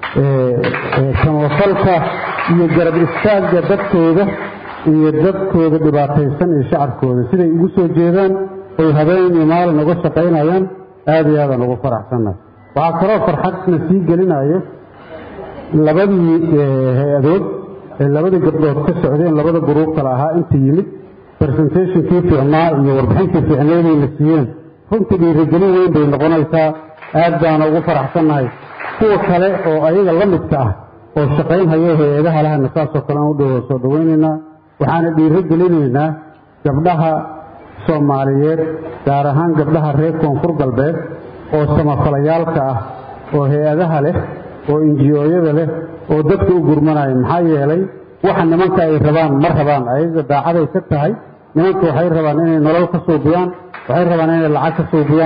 Speaker 2: samafalka iyo garab istaagga dadkooda iyo dadkooda dhibaataysan iyo shacabkooda siday ugu soo jeedaan oy habeen iyo maalin uga shaqaynayaan aada iyo aadaan ugu faraxsannahay waxaa kaloo farxadna sii gelinayo labadii hay-adood ee labadii gabdhood ka socdeen labada guruub kale ahaa inta yimid presentationkii fiicnaa iyo warbixintii fiicneedayna siiyeen runtii dhiirigelin weyn bay noqonaysaa aad baana ugu faraxsannahay kuwa kale oo ayaga la midka ah oo shaqaynhaya hay-adaha lahana saasoo kale aan u dhowo soo dhowaynaynaa waxaana dhiiro gelinaynaa gabdhaha soomaaliyeed gaar ahaan gabdhaha reer koonfur galbeed oo samafalayaalka ah oo hay-adaha leh oo injiyooyada leh oo dadka u gurmanaya maxaa yeelay waxa nimanka ay rabaan ma rabaan ayaga daacaday ka tahay nimanka waxay rabaan inay nolol ka suubiyaan waxay rabaan inay lacag ka suubiyaan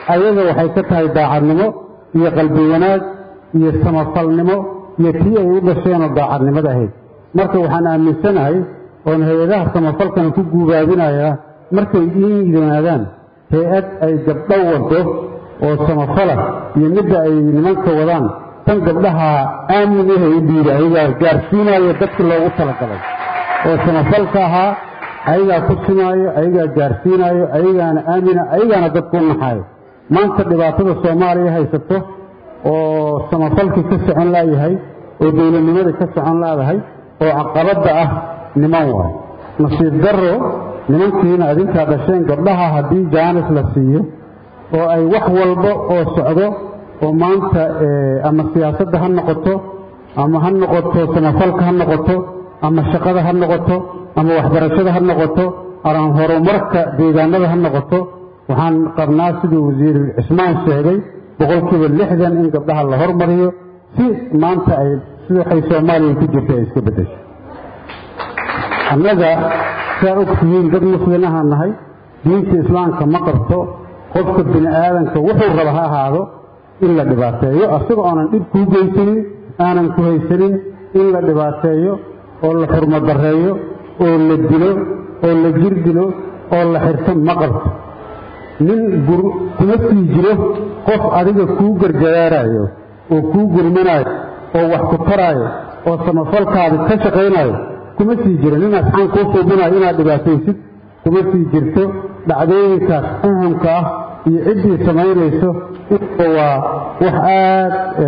Speaker 2: ayaga waxay ka tahay daacadnimo iyo qalbi wanaag iyo samafalnimo iyo tii ay u dhasheenoo daacadnimada ahayd marka waxaan aaminsanahay oon hay-adaha samafalkana ku guubaabinayaa markay iin yimaadaan hay-ad ay gabdho wado oo samafala iyo midda ay nimanka wadaan tan gabdhaha aamin ahe u dhiida ayagaa gaarsiinaayo dadkii loogu talagalay oo samafalka ahaa ayagaa ku simaayo ayagaa gaarsiinaayo ayagaana aamina ayagaana dadku u naxaayo maanta dhibaatada soomaaliya haysato oo samafalkii ka socon laayahay oo dowladnimadii ka socon laadahay oo caqabadda ah niman waay nasiib darro nimankiina adinkaa dhasheen gabdhaha haddii jaanis la siiyo oo ay wax walba oo socdo oo maanta ama siyaasadda ha noqoto ama ha noqoto samafalka ha noqoto ama shaqada ha noqoto ama waxbarashada ha noqoto ama horumarka deegaanada ha noqoto waxaan qabnaa siduu wasiir cismaan sheegay boqolkiiba lixdan in gabdhaha la hormariyo si maanta ay sidaxay soomaaliya ku jirta ay iska beddesho annaga saa ogtihiin dad muslinahaan nahay diinta islaamka ma qabto qofka bini aadanka wuxuu raba ha ahaado in la dhibaateeyo asaga oonan dhib kuu geysanin aanan ku haysanin in la dhibaateeyo oo la xurmodareeyo oo la dilo oo la jir dilo oo la xirto ma qabto nin kuma sii jiro qof adiga kuu gargaraaraayo oo kuu gurmanaayo oo wax ku taraayo oo samafalkaadi ka shaqaynayo kuma sii jiro nin asxaan kuu suubinayo inaad dhibaataysid kuma sii jirto dhacdooyinkaas ahamka ah iyo ciddii samaynayso waa wax aad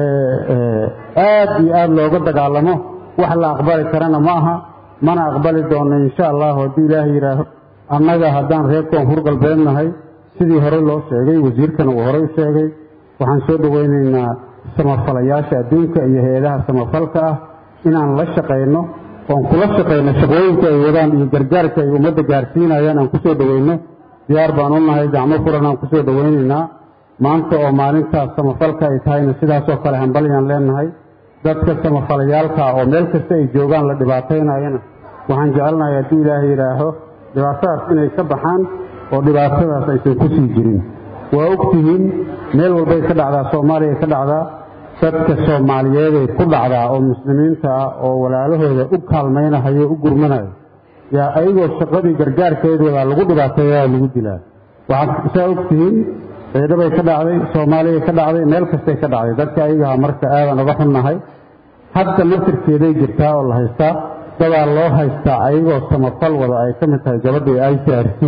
Speaker 2: aad iyo aad looga dagaalamo wax la aqbali karana ma aha mana aqbali doonno insha allahu hadduu ilaahay yidhaaho annaga haddaan reer koonfur galbeed nahay sidii hore loo sheegay wasiirkana uu horey u sheegay waxaan soo dhowaynaynaa samafalayaasha adduunka iyo hay-adaha samafalka ah inaan la shaqayno oon kula shaqayno shaqooyinka ay wadaan iyo gargaarka ay ummadda gaarsiinayaan aan kusoo dhowayno diyaar baan u nahay gacmo furan aan kusoo dhowaynaynaa maanta oo maalintaas samafalka ay tahayna sidaasoo kale hambalyaan leenahay dadka samafalayaalka oo meel kasta ay joogaan la dhibaataynayana waxaan jecelnahay hadduu ilaahay yidhaaho dhibaatadaas inay ka baxaan oo dhibaatadaas aysan ku sii jirin waa ogtihiin meel walbay ka dhacdaa soomaaliya ka dhacdaa dadka soomaaliyeeday ku dhacdaa oo muslimiinta ah oo walaalahooda u kaalmaynahayo u gurmanayo yaa ayagoo shaqadii gargaarkeedooda lagu dhibaateeyaa lagu dilaa waxaad saa ogtihiin ciidhabay ka dhacday soomaaliya ka dhacday meel kastay ka dhacday dadka ayagaha marka aadan uga xunnahay hadda nasirkeeday jirtaa oo la haystaa dadaa loo haystaa ayagoo samafal wada ay ka mid tahay gabadhii i c r c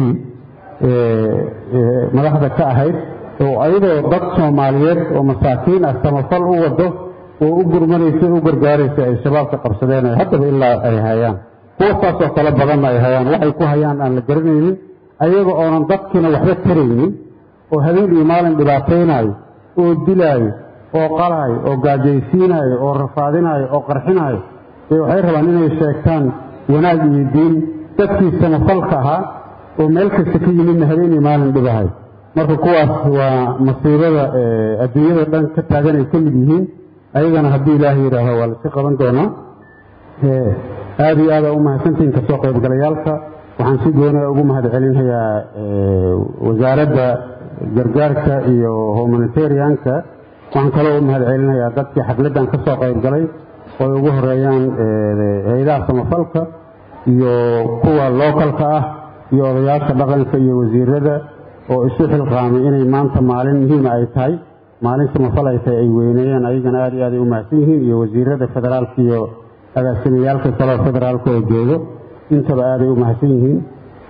Speaker 2: madaxda ka ahayd oo ayadoo dad soomaaliyeed oo masaakiin ah samafal u wado oo u gurmanaysa u gargaaraysa ay shabaabka qabsadeen haddaba ilaa ay hayaan kuwa saasoo kale badanna ay hayaan waxay ku hayaan aan la garanaynin ayaga oonan dadkiina waxba taraynin oo habeen iyo maalin dhibaataynaayo oo dilaayo oo qalaayo oo gaajaysiinaayo oo rafaadinaayo oo qarxinaayo ee waxay rabaan inay sheegtaan wanaag iyo diin dadkii samafalka ahaa oo meel kasta ka yimidna habeen iyo maalin dhibahay marka kuwaas waa masiibada adduunyada dhan ka taagan ay ka mid yihiin ayagana haddii ilaahay yidhaaho waa lasi qaban doonaa aada iyo aada u mahadsantihiin kasoo qaybgalayaalka waxaan si gooniya ugu mahad celinayaa wasaaradda gargaarka iyo humanitarianka waxaan kaloo u mahad celinayaa dadkii xafladdan ka soo qaybgalay oo ay ugu horeeyaan hay-adaha samafalka iyo kuwa lookalka ah iyo odayaasha dhaqanka iyo wasiirada oo isu xilqaamay inay maanta maalin muhiima ay tahay maalin samafal ay tahay ay weyneeyeen ayagana aada iyo aad ay u mahadsan yihiin iyo wasiirada federaalka iyo agaasimiyaalka kaleo federaalka oo joogo intaba aaday u mahadsan yihiin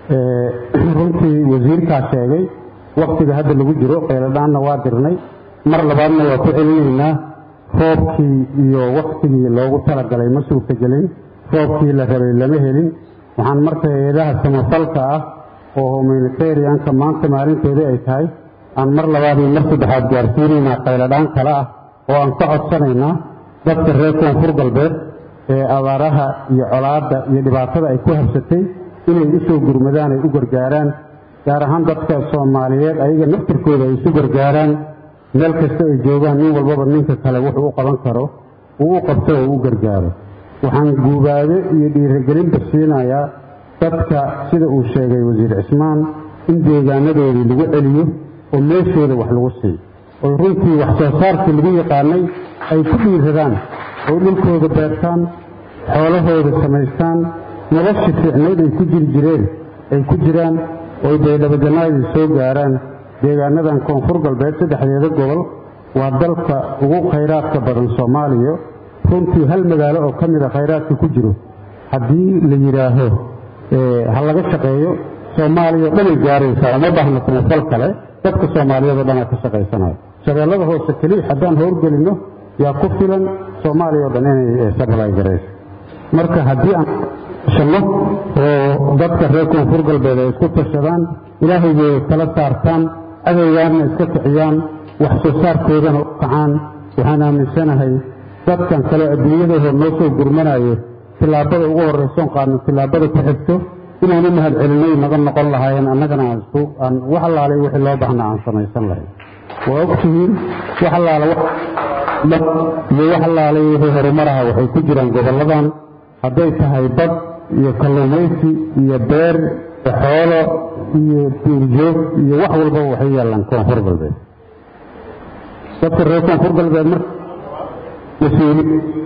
Speaker 2: runtii wasiirkaa sheegay waktiga hadda lagu jiro qeyladhaanna waa dirnay mar labaadna waa ku celinaynaa roobkii iyo waktigii loogu talagalay ma suurtagelin roobkii la rabay lama helin waxaan marka hay-adaha samafalka ah oo humanitarianka maanta maalintoodii ay tahay aan mar labaad iyo mar saddexaad gaarsiinaynaa qayladhaan kale ah oo aan ka codsanaynaa dadka reer koonfur galbeed ee abaaraha iyo colaadda iyo dhibaatada ay ku habsatay inay u soo gurmadaan ay u gargaaraan gaar ahaan dadka soomaaliyeed ayaga naftirkooda ay isu gargaaraan meel kasta ay joogaan nin walbaba ninka kale wuxuu u qaban karo uu u qabto oo u gargaaro waxaan guubaado iyo dhiirigelinba siinayaa dadka sida uu sheegay wasiir cismaan in deegaanadoodii lagu celiyo
Speaker 9: oo meeshooda wax lagu siiyo oo runtii wax soo saarkii lagu yaqaanay ay ku dhiiradaan oo dhulkooda beertaan xoolahooda samaystaan nolosha fiicnayd ay ku jiri jireen ay ku jiraan oo baydhabajanaadii soo gaaraan deegaanadan koonfur galbeed saddexdeeda gobol waa dalka ugu khayraadka badan soomaaliya runtii hal magaalo oo ka mida khayraadka ku jiro haddii la yidhaaho ha laga shaqeeyo soomaaliya o dhanay gaaraysaa uma baahna samafal kale dadka soomaaliyeed oo dhanaa ka shaqaysanayo shabeellada hoose keliya haddaan howlgelinno yaa ku filan soomaaliya oo dhan inay sablay garayso marka haddii aan shanno oo dadka reer koonfur galbeed ay isku tashadaan ilaahay bay kala saartaan adaygaana iska kiciyaan wax soo saarkoodana u kacaan waxaan aaminsanahay dadkan kale adduunyadooda noo soo gurmanayo tillaabada ugu horraysoon qaadno tillaabada ku xigto inaan u mahad celinay naga noqon lahaayeen annagana aan isku aan wax allaalay wixii loo baahnaa aan samaysan lahayn waa ogtihiin wax allaala iyo wax allaalay wixii horumaraha waxay ku jiraan gobolladan hadday tahay bad iyo kalluumaysi iyo beer iyo xoolo iyo duurjoog iyo wax walbaba waxay yaallaan koonfur galbeed dadka reer koonfur galbeed mar mas-uuli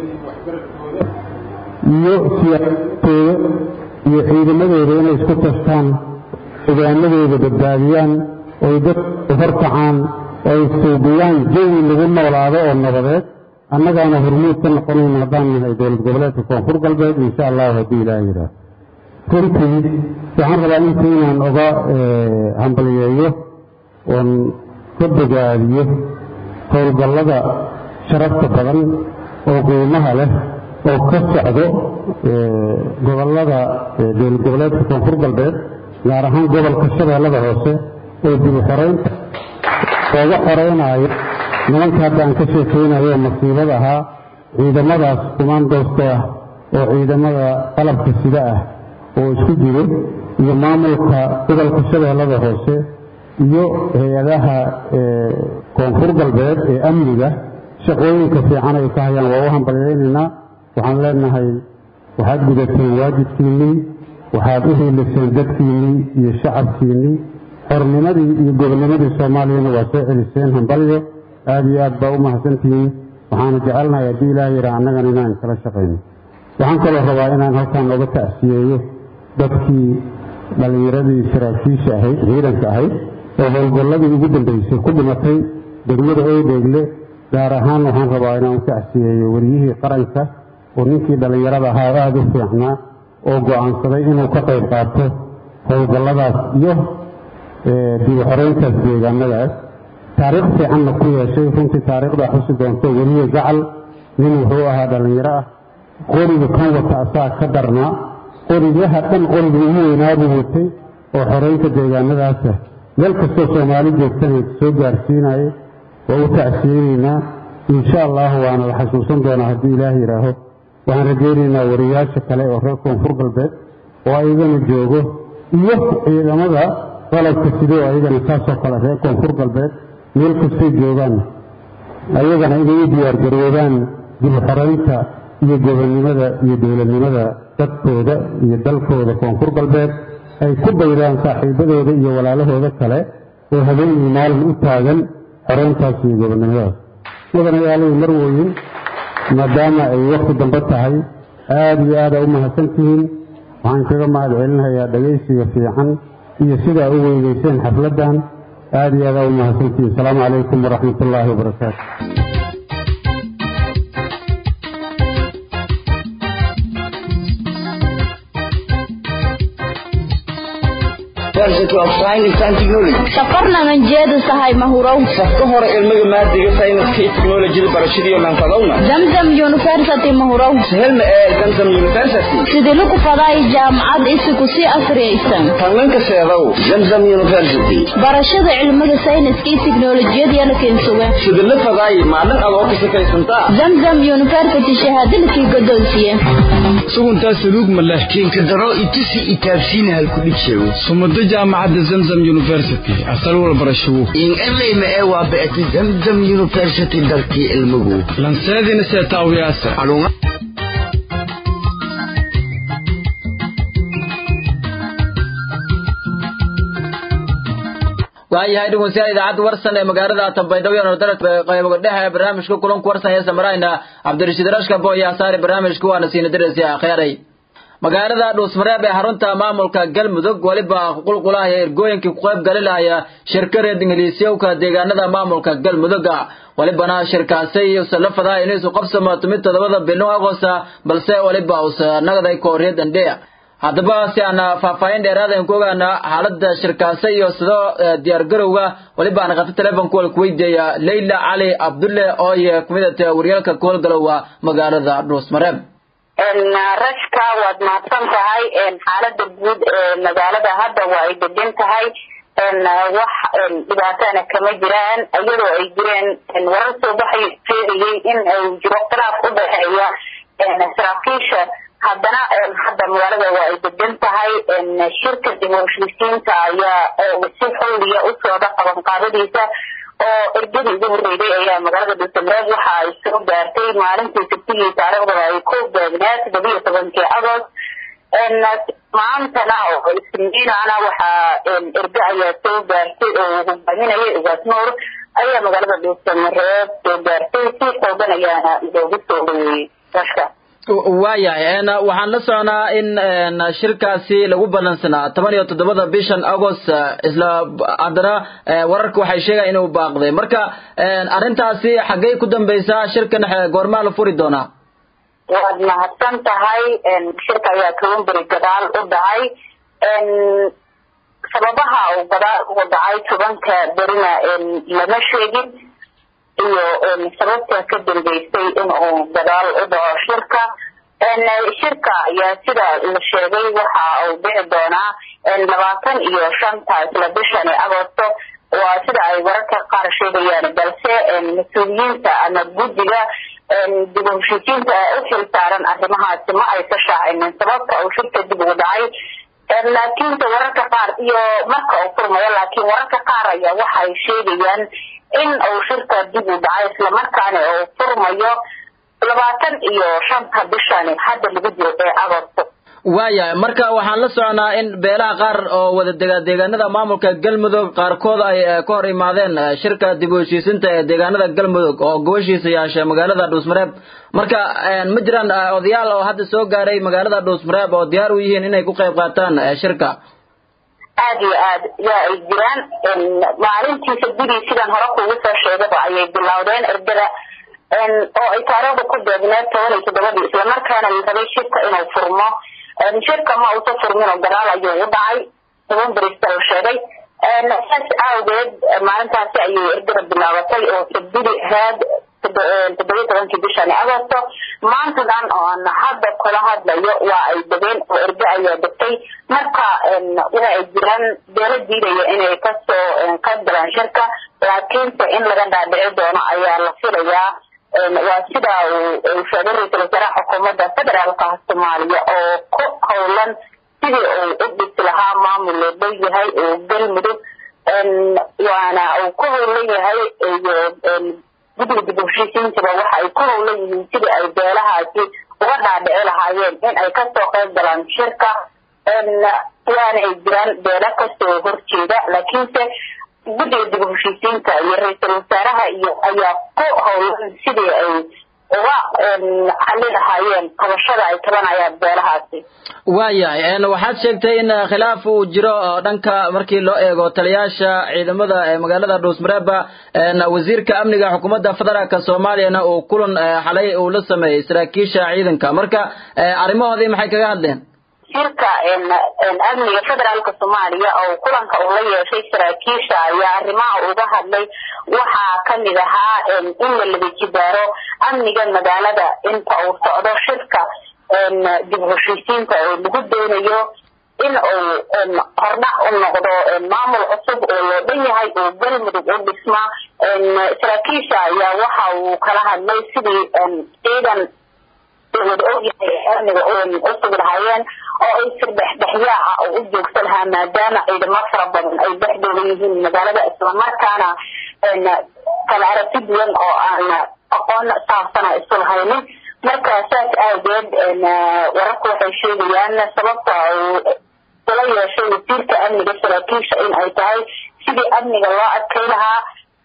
Speaker 9: iyo siyaasadooda iyo ciidamadooda inay isku tashtaan deegaanadooda badbaadiyaan oy dadku horkacaan oo ay suubiyaan jawi lagu noolaado oo nabadeed annagaana hormuud ka noqonayna haddaan nahay dowlad goboleedka koonfur galbeed insha allahu haddii ilaah yidhaah runtii waxaan rabaa inta inaan oga hambaliyeeyo oon ka bogaadiyo howlgallada sharafta badan oo qiimaha leh oo ka socdo gobollada dowlad goboleedka koonfur galbeed gaar ahaan gobolka shabeellada hoose oo dib u xoraynta looga xoreynaayo nimanka hadda aan ka sheekaynayo masiibada ahaa ciidamadaas kumaandoosta ah oo ciidamada qalabka sida ah oo isku jiro iyo maamulka gobolka shabeellada hoose iyo hay-adaha koonfur galbeed ee amniga shaqooyinka fiican ay ka hayaan waa u hambalyaynaynaa waxaan leenahay waxaad gudateen waajibkiinnii waxaad u hiiliseen dadkiinnii iyo shacabkiinnii xornimadii iyo gobonnimadii soomaaliyana waa soo celiseen hambalyo aada iyo aad baa u mahadsantihiin waxaana jecelnahay haddii ilaah yidhaa annagana inaan kala shaqayno waxaan kaloo rabaa inaan halkan oga tacsiyeeyo dadkii dhallinyaradii saraakiisha ahayd ciidanka ahayd oo howlgalladii ugu dambaysay ku dhimatay degmada oodheegle gaar ahaan waxaan rabaa inaan u tacsiyeeyo wariyihii qaranka oo ninkii dhallinyarada ahaa aada u fiicnaa oo go'aansaday inuu ka qayb qaato howlgalladaas iyo dib u xoreyntaas deegaanadaas taariikh fiicanna ku yeeshay runtii taariikhdaa xusi doonto weliye gacal nin wuxuu ahaa dhallinyaro ah qoriga kan wata asaa ka darnaa qorigaha dhan qoriga ugu weynaabuu watay oo xoreynta deegaanadaasa meel kastoo soomaali joogtana soo gaarsiinayay waa u tacsiyeynaynaa insha allahu waana la xasuusan doonaa haddii ilaah yidhaaho waxaan rajaynaynaa wariyaasha kale oo reer koonfur galbeed oo ayagana joogo iyo ciidamada qalabka sidoo ayagana saasoo kale reer koonfur galbeed meel kastay joogaan ayagana inay u diyaargaroobaan dib u xoreynta iyo gobonnimada iyo dowladnimada dadkooda iyo dalkooda koonfur galbeed ay ku daydaan saaxiibadooda iyo walaalahooda kale oo habeenii maalin u taagan xoreyntaas iyo gobonnimadaas mudanayaalay marweyn maadaama ay wakhti dambe tahay aada iyo aada u mahadsantihiin waxaan kaga mahad celinayaa dhagaysiga fiican iyo sidaa u weynayseen xafladdan aada iyo aada u mahadsantihiin asalaamu calaykum waraxmat ullaahi wabarakaatu
Speaker 7: safarnanan jeedu sahay mahurow
Speaker 6: safka hore ilmiga maadiga sayniska iyo teknolojiyada barashadiiyo lanfadowna
Speaker 7: zamzam university mahurow
Speaker 6: sahelna ee zamzam university
Speaker 7: sidii ku faday jaamacad isiku si asriyaysan
Speaker 6: tanlanka seedow zamzam university
Speaker 7: barashada cilmiga sayniska iyo teknolojiyada keensuga
Speaker 6: sidii la faday maalin adoo ka safaysantaa
Speaker 7: zamzam university shahaadadkii godoonsiye
Speaker 10: suguntaa saluug ma leh
Speaker 11: kiinka daro itusi itaabsiina halku dhibshago
Speaker 10: sumado jaamacadda zamzam university asal walbarashawo
Speaker 11: in elayma ee waa ba'ati zamzam university dalkii ilmugu
Speaker 10: lanseedina seetaawiyaasa
Speaker 1: waayahay dhegeystayaal idaacadda warsan ee magaalada Tanbaydhabo iyo Nordaret qaybo dhexe barnaamijka kulanka warsan ee samarayna Cabdirashiid Rashka Boya saari barnaamijka waana siin diraysi akhiray magaalada Dhuusmareeb ee xarunta maamulka Galmudug waliba qulqulaha ergooyinka ku qayb galinaya shirkada Ingiriisiyowka deegaanada maamulka Galmudug walibana shirkaasi iyo salafada inay soo qabsamo tumid todobada bilo Agoosta balse waliba uu nagaday kooriyad andheya haddaba si aan faahfaahin dheeraad aan ku ogaana xaaladda shirkaasi iyo sidoo diyaar garowga waliba aan qata telefonka wal kuweydiiya Leila Cali Abdulle oo ay kumid tahay waryaalka koolgalowa magaalada Dhuusmareeb
Speaker 12: rashka waad mahadsan tahay xaalada guud ee magaalada hadda waa ay degan tahay wax dhibaatana kama jiraan iyadoo ay jireen warar soo baxay sheegayay in ay jiro khilaaf u dhexeeya saraakiisha haddana hadda magaalada waa ay degan tahay shirka dib u heshiisiinta ayaa si xawliya u socda qabanqaabadiisa oo ergadii ugu horreeyay ayaa magaalada dhuusamareeb waxa ay soo gaartay maalintii sabtigii taariikhdana ay ku beegneed toddobiyo tobankii agost maantana oo isniinana waxaa erge ayaa soo gaartay oo uu hogaaminayay ugaas nuur ayaa magaalada dhuusamareeb soo gaartay si xoogan ayaana loogu soo dhaweeyey rashka
Speaker 1: waayahay waxaan la soconaa in shirkaasi lagu balansanaa toban iyo toddobada bishan agost isla haddana wararka waxay sheegaya inuu baaqday marka arrintaasi xaggey ku dambaysaa shirkan goormaa la furi doonaa
Speaker 12: waad mahadsan tahay shirka ayaa toban beri gadaal u dhacay sababaha uu gadaal ugu dhacay tobanka berina lama sheegin iyo sababta ka dambeysay in uu gadaal u dhaco shirka shirka ayaa sida la sheegay waxa uu dhici doonaa labaatan iyo shanta isla bishani agosto waa sida ay wararka qaar sheegayaan balse mas-uuliyiinta ama guddiga dib u heshiisiinta u xil saaran arrimahaasi ma aysa shaacinin sababta uu shirka dib ugu dhacay laakiinse wararka qaar iyo marka uu furmayo laakiin wararka qaar ayaa waxay sheegayaan in uu shirka dib u dhacay islamarkaana uu furmayo labaatan iyo shanta bishani hadda lagu jiro ee agosto
Speaker 1: waayahay marka waxaan la soconaa in beelaha qaar oo wada dega deegaanada maamulka galmudug qaarkood ay ka hor imaadeen shirka dib u heshiisinta ee deegaanada galmudug oo gobashiisa yeeshay magaalada dhuusmareeb marka ma jiraan odayaal oo hadda soo gaaray magaalada dhuusmareeb oo diyaar u yihiin inay ku qayb qaataan shirka
Speaker 12: aad iyo aad yaa ay jiraan maalintii sabdidii sidan hore kuugu soo sheegaba ayay bilowdeen ergada oo ay taariikhda ku beegneed toban iyo toddobadii islamarkaana la rabay shirka inuu furmo shirka ma uusa furmin oo gadaal ayuu u dhacay toban berista la sheegay saas awgeed maalintaasi ayay ergada bilaabatay oo sabdidi ahayd toddobiyo tobankii bishani agosto maanta dhan oo aan hadda kula hadlayo waa ay degeen oo erge ayaa degtay marka waxa ay jiraan beelo diidaya inay kasoo ka galaan shirka laakiinse in laga dhaadhici doono ayaa la filayaa waa sida uu sheegay ra-iisul wasaaraha xukuumadda federaalka soomaaliya oo ku howlan sidii uu u dhisi lahaa maamul loo dhow yahay oo galmudug waana uu ku howlan yahay iyo guddiga dib u heshiisiintaba waxa ay ku howlan yihiin sidii ay beelahaasi uga dhaadhici lahaayeen in ay kasoo qayb galaan shirka waana ay jiraan beelo kasoo horjeeda laakiinse guddiga dib u heshiisiinta iyo ra-iisul wasaaraha iyo ayaa ku howlan sidii ay uga xali lahaayeen qabashada ay tabanayaan beelahaasi
Speaker 1: waayahay waxaad sheegtay in khilaaf uu jiro oo dhanka markii loo eego taliyaasha ciidamada ee magaalada dhuusmareeba wasiirka amniga xukuumadda federaalka soomaaliyana uu kulan xalay uu la sameeyey saraakiisha ciidanka marka arrimahoodii maxay kaga hadleen
Speaker 12: shirka amniga federaalka soomaaliya oo kulanka uu la yeeshay saraakiisha ayaa arrimaha uga hadlay waxaa kamid ahaa in la laba jibaaro amniga magaalada inta uu socdo shirka dib u heshiisiinta oo lagu doonayo in uu hordhac u noqdo maamul cusub oo loo dhan yahay oo galmudug u dhisma saraakiisha ayaa waxa uu kala hadlay sidii ciidan wada ogyahay amniga u sugi lahaayeen oo ay sirdhexdhexyaaca oo u joogsan lahaa maadaama ciidamo fara badan ay dhexdooda yihiin magaalada islamarkaana kala aragti duwan oo aan aqoon saabsana isu lahaynin marka saas aageed wararku waxay sheegayaan sababta uu ula yeeshay wasiirka amniga saraakiisha in ay tahay sidii amniga loo adkay lahaa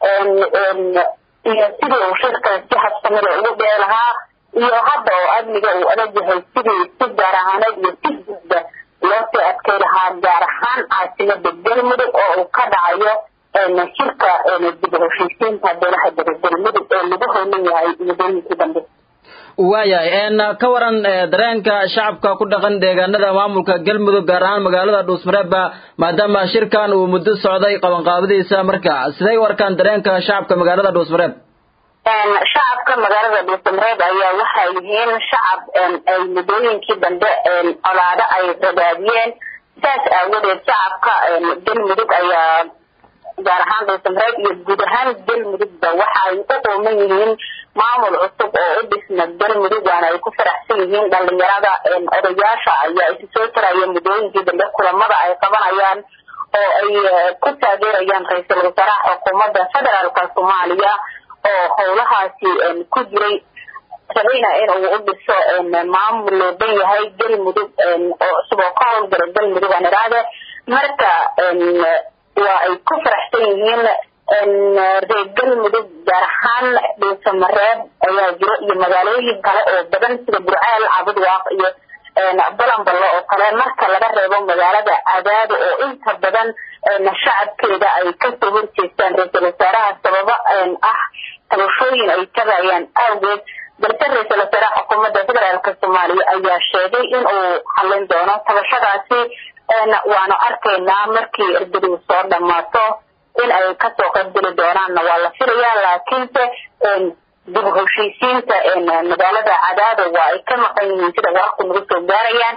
Speaker 12: iyo sidii uu shirkaas si habsamida ugu dhee lahaa iyo hadda oo amniga uu adag yahay sidii si gaar ahaaneed iyo si guudba loo sii adkay lahaa gaar ahaan caasimada galmudug oo uu ka dhacayo shirka dib u heshiisiinta beelaha dega galmudug ee lagu howlan yahay muddooyinkii dambe
Speaker 1: waayahay ka waran dareenka shacabka ku dhaqan deegaanada maamulka galmudug gaar ahaan magaalada dhuusmareeba maadaama shirkan uu muddo socday qabanqaabadiisa marka siday u arkaan dareenka shacabka magaalada dhuusmareeb
Speaker 12: shacabka magaalada dhuusamareeb ayaa waxay yihiin shacab ay muddooyinkii dambe colaado ay ragaadiyeen saas aawadeed shacabka galmudug ayaa gaar ahaan dhuusamareeb iyo guud ahaan galmudugba waxa ay u qooman yihiin maamul cusub oo u dhisma galmudug waana ay ku faraxsan yihiin dhalinyarada odayaasha ayaa isu soo taraya muddooyinkii dambe kulamada ay qabanayaan oo ay ku taageerayaan ra-iisul wasaaraha xukuumadda federaalka soomaaliya oo howlahaasi ku jiray rabayna in uu u dhiso maamul looban yahay galmudug oo cusub oo ka howlgala galmudug aan idhaahde marka waa ay ku faraxsan yihiin reer galmudug gaar ahaan dhuusamareeb ayaa jiro iyo magaalooyin kale oo badan sida burcaal cabudwaaq iyo balanballo oo kale marka laga reebo magaalada cadaado oo inta badan shacabkeeda ay kasoo horjeestaan ra-iisul wasaaraha sababo ah tabashooyin ay tagayaan awgeed balse ra-iisul wasaaraha xukuumadda federaalka soomaaliya ayaa sheegay in uu xallin doono tabashadaasi waanu arkaynaa markii ergadu soo dhammaato in ay kasoo qaybgeli doonaanna waa la filayaa laakiinse dib u heshiisiinta magaalada cadaado waa ay ka maqan yihiin sida wararku nagu soo gaarayaan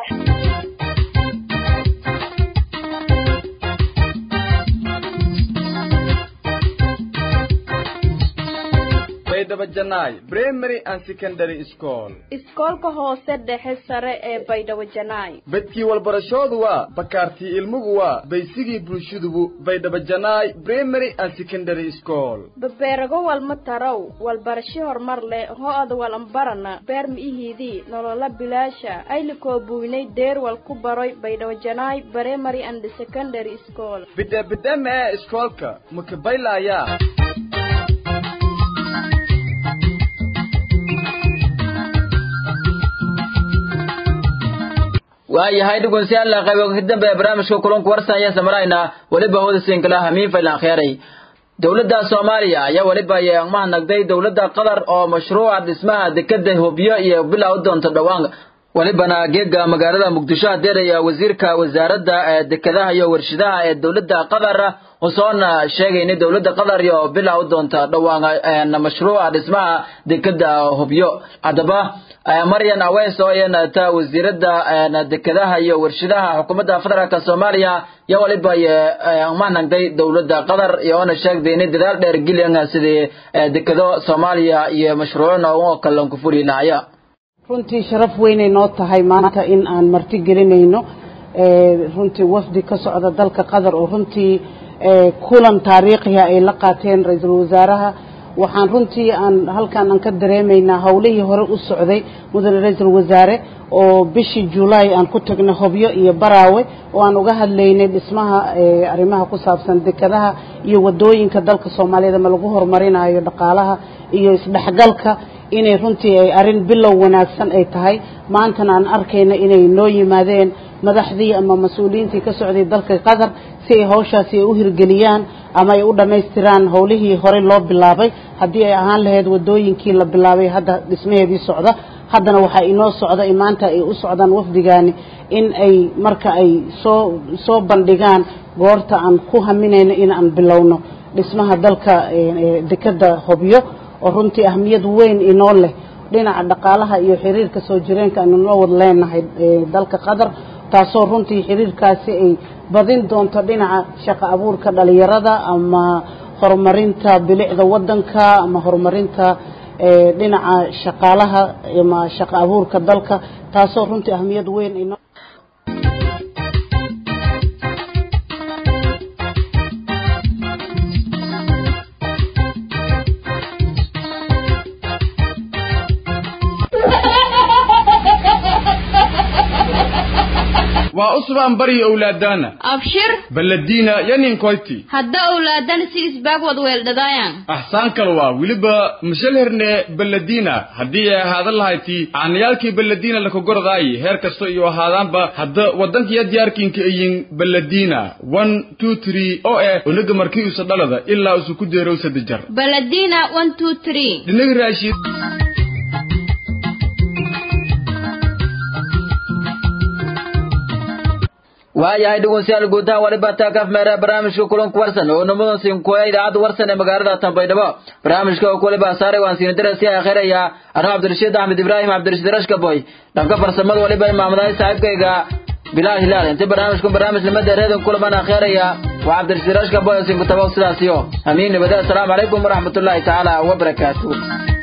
Speaker 6: primary and secondary school
Speaker 13: iskoolka hoose dhexe sare ee baydhabo janaay
Speaker 6: bedkii walbarashoodu waa bakaartii ilmugu waa baysigii bulshadubu baydhabo janaay primary and secondary school
Speaker 13: babeerago walma tarow walbarasho horumar leh ho-ada walambarana beer mi'ihiidii nolola bilaasha aylikoo buynay deerwal ku baroy baydhabo janaay primary and secondary school
Speaker 6: bidhe bidhe mee iskoolka makabaylayaa
Speaker 1: waayahay dhugunsiyaal qaybo ka dambe barnaamijka kulanku warsan ayaa samarayna weliba hoodasin kala hamiin faylan kheyray dowladda soomaaliya ayaa weliba mahadnagday dowladda qatar oo mashruuca dhismaha dekeda hubyo iyo bilow doonta dhowaan welibana geega magaalada muqdisho hadeeraya wasiirka wasaaradda dekedaha iyo warshadaha ee dowladda qatar usoona sheegayna dowladda qatar iyo bilow doonta dhowaan mashruuca dhismaha dekeda hubyo haddaba maryan aweys oo iyana ta wasiiradda dekedaha iyo warshadaha xukuumadda federaalk soomaaliya yo waliba mahnagday dowladda qatar iyoona sheegday inay dadaal dheer geliyan sidii dekedo soomaaliya iyo mashruucna oo kale ku fuli lahaya
Speaker 14: runtii sharaf weynay noo tahay maanta in aan marti gelinayno runtii wafdi ka socda dalka qatar oo runtii kulan taariikhiha ay la qaateen ra-iisul wasaaraha waxaan runtii aan halkan aan ka dareemaynaa howlihii hore u socday mudane ra-iisul wasaare oo bishii julaay aan ku tagnay hobyo iyo baraawe oo aan uga hadlaynay dhismaha arrimaha ku saabsan dekadaha iyo wadooyinka dalka soomaaliyeed ama lagu horumarinayo dhaqaalaha iyo isdhexgalka inay runtii ay arrin bilow wanaagsan ay tahay maantana aan arkayna inay noo yimaadeen madaxdii ama mas-uuliyiintii ka socday dalka qatar si ay hawshaasi ay u hirgeliyaan ama ay u dhammaystiraan howlihii horey loo bilaabay haddii ay ahaan lahayd wadooyinkii la bilaabay hadda dhismaheedii socda haddana waxaa inoo socda maanta ay u socdaan wafdigaani in ay marka ay soo soo bandhigaan goorta aan ku haminayno in aan bilowno dhismaha dalka dekeda hobyo oo runtii ahmiyad weyn inoo leh dhinaca dhaqaalaha iyo xiriirka soo jireenka aynu noo wad leenahay dalka qatar taasoo runtii xiriirkaasi ay badin doonto dhinaca shaqo abuurka dhalinyarada ama horumarinta bilicda wadanka ama horumarinta dhinaca shaqaalaha ama shaqo abuurka dalka taasoo runtii ahmiyad weyn inoo
Speaker 10: waa usbaan bari owlaadana
Speaker 15: abshir
Speaker 10: baladiina yaninkoyti
Speaker 15: hadda owlaadan si isbaag wad weeldhadaayaan
Speaker 10: axsaan kale waa weliba mashalherne baladiina haddii ay ahaadan lahayti aanayaalkii baladiina lakagordaayi heer kasto iyo ahaadaanba hadda waddankiyo diyaarkinka iyin baladiina one two three oo eh onaga markii usa dhalada ilaa usu ku deerow saddex jar
Speaker 15: baladina one two three
Speaker 10: dhinaga raashiid
Speaker 1: waayahay dhegeystayaal guudahaan waliba taakaf meera barnaamijka kulanka warsan oo namadan sinkuya idaacadda warsan ee magaalada tanbaydhabo barnaamijka oo waliba saaray waan siin dirasi akhraya anuu cabdirashiid axmed ibraahim cabdirashiid rashkaboy dhanka farsamada waliba imaamadahay saaxiibkayga bilaal hilaal inta barnaamijku barnaamij nimada reedan kulaman akhraya waa cabdirashiid rashkaboy oo sinku tabow sidaasiyo amiin nabada assalaamu calaykum waraxmatullaahi tacaala wabarakaatuh